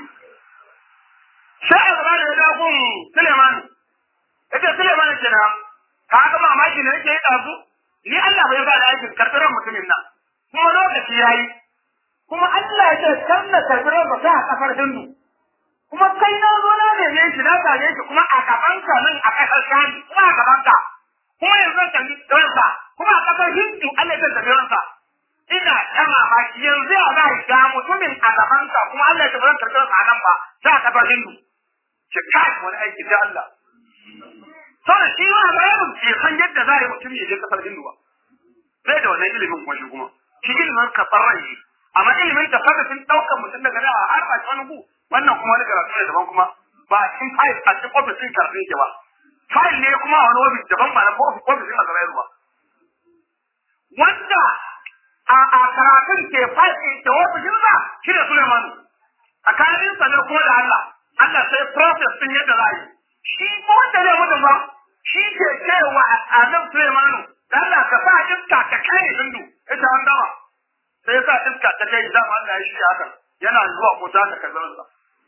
Sai a gaba da ya dagun Suleiman. Ita Suleiman kenan. Ka ga mamaki ne yake yi ɗazu? ni Allah bai ba da aikin karɓar mutumin nan kuma lokaci ya yi kuma Allah ya ce kan na karɓar ba ta a kafar hindu kuma kai na zo na neme shi na same shi kuma a gabanka nan a ƙasar shani kuma a gabanka kuma yanzu zan kalli ransa kuma a ƙasar hindu Allah ya tafi ransa ina ta mamaki yanzu ya ba ga mutumin a gabanka kuma Allah ya tafi ran karɓar sa nan ba ta a kafar hindu ki kai wani aiki da Allah Saboda shi ma Ibrahim bai san yadda za a yi mutum ya je kasar Hindu ba. Sai da wannan ilimin kuma shi kuma. Shi ilimin karɓar rai ne. Amma ilimin da farkafin ɗaukar mutum daga da har ba wani gu wannan kuma wani karatu ne daban kuma ba a cikin fayil a cikin ofisin karfin ke ba. Fayil ne kuma a wani ofis daban ba na ofisin a gaba ba. Wanda a a karatun ke fayil ke ofishin sa shi da Suleimanu. Tsakanin sa ne kuma da Allah. Allah sai process din yadda za a yi. Shi ko wanda ne mutum ba shi ke cewa a nan Sulaimanu, Allah ka sa iska ta kai hindu, ita an gama. Sai ya sa iska ta kai dama Allah ya shi haka, yana zuwa ko ta ka sa.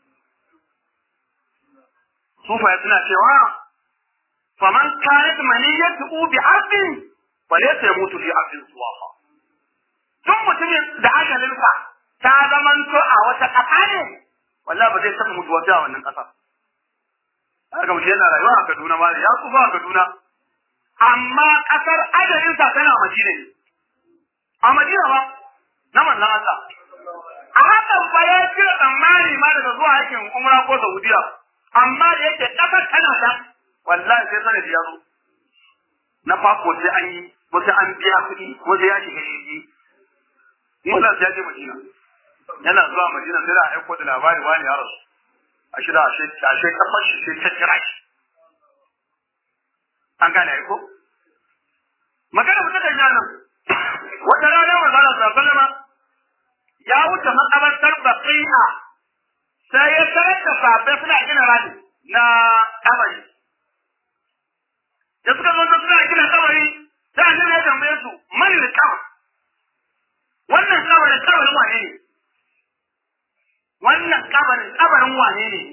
Sufaye suna cewa, faman kanat maniyyatu bi ardin fa laysa yamutu fi ardin suwaha. Tun mutumin da ajalinsa ta zamanto a wata ƙasa ne, wallahi ba zai taɓa mutuwa a wannan ƙasa. haka mutum yana rayuwa a Kaduna ma ya tsufa a Kaduna amma kasar ajalin sa tana Madina ne a Madina ba na manzon Allah a hakan ba ya cire tsammani ma daga zuwa aikin umra ko Saudiya amma da yake kasar tana da wallahi sai sanadi ya zo na fako sai an yi wasu an biya kuɗi wasu ya shiga jirgi Musa ya je Madina yana zuwa Madina sai da aiko da labari wani ya rasu a shida ashe kafar shi sai ta kira shi an gane ko magana mutum da nan wata rana wa zara sallama ya wuce makabartar baqi'a sai ya tarar da sahabbai suna gina rami na kabari da suka zo suna gina kabari sai annabi ya tambaye su man kabar wannan kabarin kabarin wane ne wannan kabarin kabarin wane ne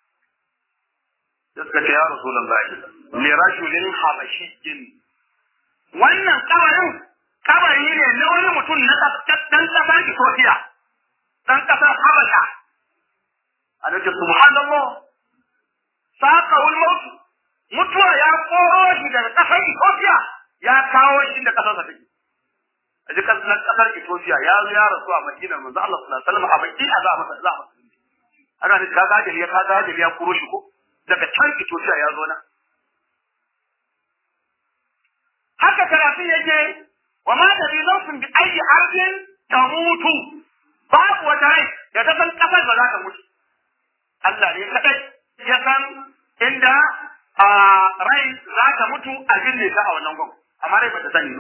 da suka ce ya rasulullahi li rajulin habashiyyin wannan kabarin kabari ne na wani mutum na dan kasar Ethiopia dan kasar Habasha a nake subhanallah saqawul maut mutuwa ya koro shi daga kasar Ethiopia ya kawo shi da kasar sa take a ji kasar kasar Ethiopia ya zo ya rasu a Madina manzo Allah sallallahu alaihi wasallam a baki a za masa za masa ana ne ka ga ya ka ga ya koro shi ko daga can Ethiopia ya zo nan haka karatu yake wa ma tadri nafsun bi ayi ardin tamutu babu wata rai da ta san kasar ba za ta mutu Allah ne kadai ya san inda a rai za ta mutu a binne ta a wannan gwam amma rai ba ta sani ba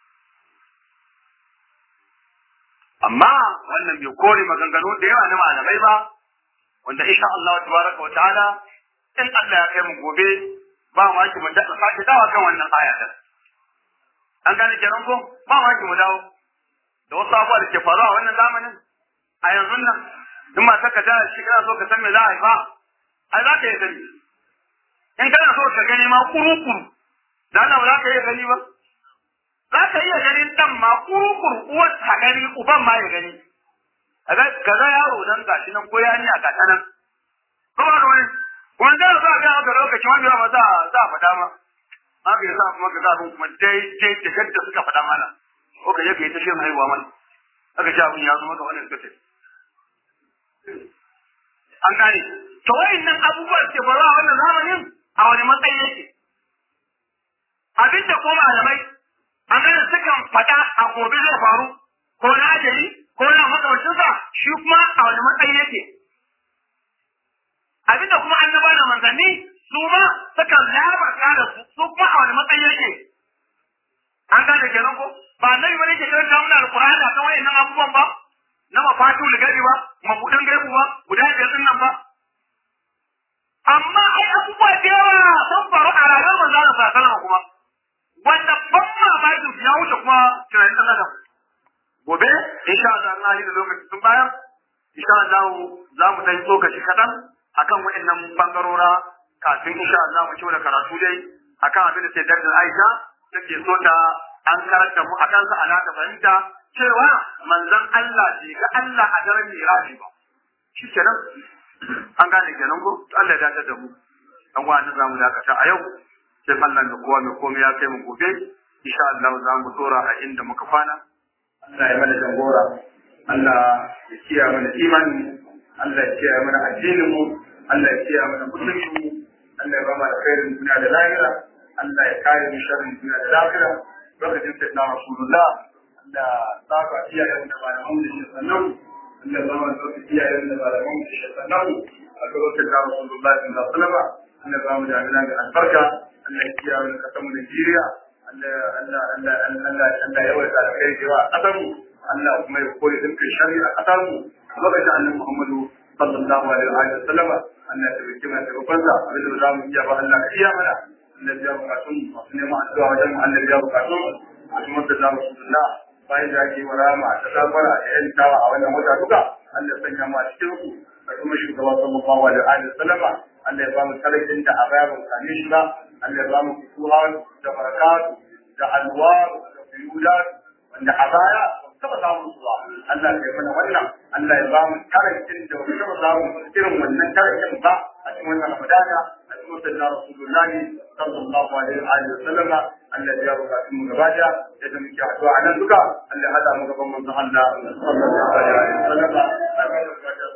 amma wannan bai kore maganganu da yawa na malamai ba wanda insha Allah tabaraka wa ta'ala in Allah ya kai mu gobe ba ma ki mun da sake dawa kan wannan ayatin an gane kenan ko ba ma ki mu dawo da wasu abubuwa da ke faruwa a wannan zamanin a yanzu nan in ma ka ta shi kana so ka san me za a haifa ai za ka yi gani in kana so ka gani ma kuru-kuru da Allah ba za ka iya gani ba za ka iya ganin dan ma kuru-kuru uwar ta gani uban ma ya gani ka ga yaro nan gashi nan ko yani a gata nan ko ba da wani wanda za a ga maka lokaci wanda ba za za a faɗa ma haka yasa kuma ka ga kuma daidai da yadda suka faɗa mana ko ka je ka yi ta shin haihuwa mana aka ce abin ya zo maka wannan suka ce an gane to wayannan abubuwa ke faruwa a wannan zamanin a wani matsayi yake abinda ko malamai an gane sukan faɗa a gobe zai faru ko na ajali ko na makamancinsa shi kuma a wani matsayi yake abinda kuma annaba da manzanni su ma sukan labarta da su su kuma a wani matsayi yake an gane kenan ko ba annabi bane ke karanta mana alqur'ani akan wayannan abubuwan ba na mafatu ligari ba mabudan gaibu ba guda biyar din nan ba amma ai abubuwa da yawa sun faru a rayuwar manzo Allah sallallahu kuma wanda ban mamakin ya wuce kuma tunanin dan adam gobe insha Allah na yi da lokaci sun bayar insha Allah za mu dan tsokaci kadan akan wayannan bangarora kafin insha Allah mu ci da karatu dai akan abin da sai Dr. Aisha take so ta an karanta mu akan sa ana ta fahimta cewa manzon Allah bai ga Allah a daren miraji ba shi kenan an gane kenan ko Allah ya dace da mu dan wani za mu dakata a yau sai Allah da kowa mai komai ya kai mu gobe insha Allah za mu dora a inda muka kwana Allah ya mana jagora Allah ya kiyaye mana imani Allah ya kiyaye mana addinin mu Allah ya kiyaye mana mutuncin mu Allah ya ba mu alkhairin duniya da lahira Allah ya kare mu sharrin duniya da lahira lokacin sai na Rasulullah da saka iyayen da malaman da shi sannan da zama da iyayen da malaman da shi sannan a lokacin da Rasulullah sallallahu alaihi wasallam Allah ba mu da amina da albarka Allah ya kiyaye mu kasan mu Najeriya Allah Allah Allah Allah Allah ya wata da kai cewa a kasar mu Allah kuma ya koyi dukkan shari'a a kasar mu lokacin Annabi Muhammadu sallallahu alaihi wa sallam Allah ya tabbata mana da babbansa abin da za mu iya ba Allah ka iya mana Allah ya bukatun masu neman addu'a wajen Allah ya bukatun a kuma da za mu sunna bayan da ake wa rama ta safara da yan tawa a wannan wata duka Allah sanya mu a cikin ku da kuma shugaba sallallahu alaihi wa sallama Allah ya ba mu talakin da a baya ba mu same shi ba Allah ya ba mu fusuhan da barakatu da alwar da fiyulat wanda a baya taba samun su ba Allah ya mana wannan Allah ya ba mu talakin da ba taba samun irin wannan talakin ba a cikin wannan Ramadana a cikin wannan Rasulullahi sallallahu alaihi wa sallama Allah ya bukatu mu gaba da yadda muke haɗuwa a nan duka Allah ya hada mu gaban manzon Allah sallallahu alaihi wa sallam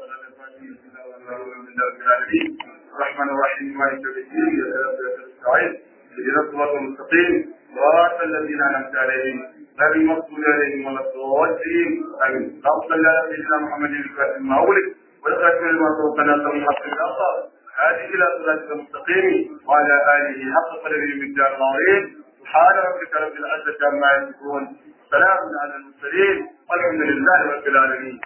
الرحمن الرحيم مالك يوم الدين يا اهدنا الصراط المستقيم صراط الذين انعمت عليهم غير المغضوب عليهم ولا الضالين امين اللهم صل على سيدنا محمد الفاتح المولد والخاتم لما سبق ناصر الحق الاخر هذه الى صراط المستقيم وعلى اله حق قدره من دار العظيم سبحان ربك رب العزه عما يصفون سلام على المرسلين والحمد لله رب العالمين